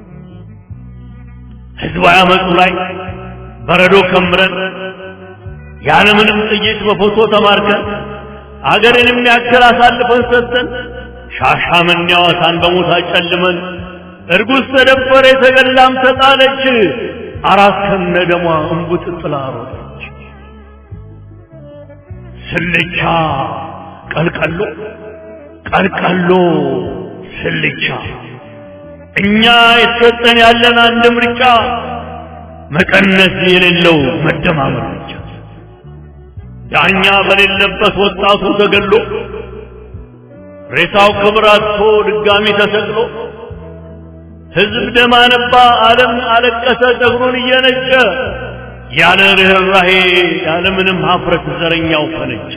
S4: ህዝባዊ አመፁ ላይ በረዶ ከምረን ያለምንም ጥይት በፎቶ ተማርከን አገርን የሚያክል አሳልፈን ሰጥተን ሻሻመኔ ሐዋሳን በሞት አጨልመን እርጉዝ ተደፈረ የተገላም ተጣለች አራት ከነ ደሟ እንቡጥ ጥላ ሮጠች ስልቻ ቀልቀሎ ቀልቀሎ ስልቻ እኛ የተሰጠን ያለን አንድ ምርጫ መቀነስ የሌለው መደማመር ብቻ ዳኛ በሌለበት ወጣቱ ተገሎ ሬሳው ክብር አጥቶ ድጋሚ ተሰቅሎ ህዝብ ደም አነባ፣ ዓለም አለቀሰ ጸጉሩን እየነጨ ያለ ርኅራሄ ያለ ምንም ሀፍረት ዘረኛው ፈነጨ።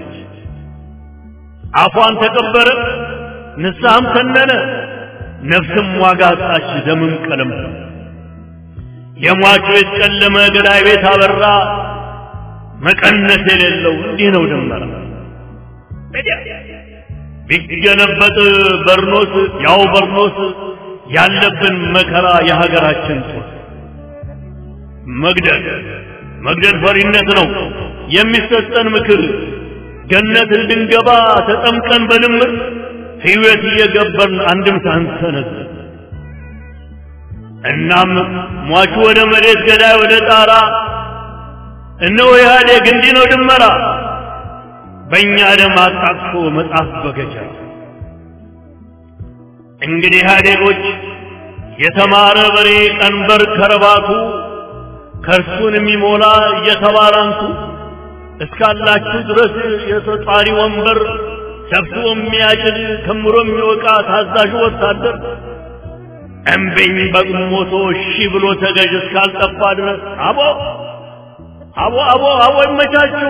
S4: አፏን ተቀበረ፣ ንስሐም ተነነ፣ ነፍስም ዋጋ አጣች፣ ደምም ቀለም የሟቹ ቤት ጨለመ፣ ገዳይ ቤት አበራ። መቀነስ የሌለው እንዲህ ነው ድመራ ቢገለበጥ በርኖስ ያው በርኖስ ያለብን መከራ የሀገራችን ጦር መግደል መግደል ፈሪነት ነው የሚሰጠን ምክር ገነት እንድንገባ ተጠምቀን በልምር ሕይወት እየገበርን አንድም ሳንሰነዝ እናም ሟቹ ወደ መሬት ገዳይ ወደ ጣራ እነሆ ኢህአዴግ እንዲህ ነው ድመራ በእኛ ደም አጣቅሶ መጽሐፍ በገጀራ እንግዲህ ኢህአዴጎች የተማረ በሬ ቀንበር ከረባቱ ከእርሱን የሚሞላ እየተባላንቱ እስካላችሁ ድረስ የተጧሪ ወንበር ሰብስቦ የሚያጭድ ከምሮ የሚወቃ ታዛዡ ወታደር እምቢኝ በግሞቶ እሺ ብሎ ተገዥ እስካልጠፋ ድረስ አቦ አቦ አቦ አቦ ይመቻችሁ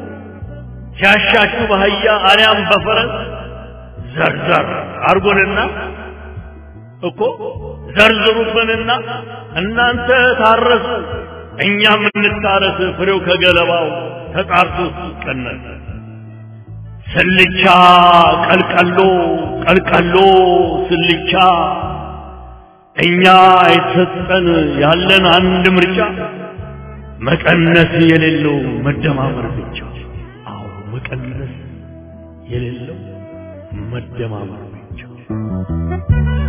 S4: ሲያሻችሁ በአህያ አሊያም በፈረስ ዘርዘር አርጎንና እኮ ዘርዝሩብንና እናንተ ታረሱ እኛም እንታረስ ፍሬው ከገለባው ተጣርቶ ሲቀነስ ስልቻ ቀልቀሎ ቀልቀሎ ስልቻ እኛ የተሰጠን ያለን አንድ ምርጫ መቀነስ የሌለው መደማመር ብቻ አዎ መቀነስ የሌለው መደማመር ብቻ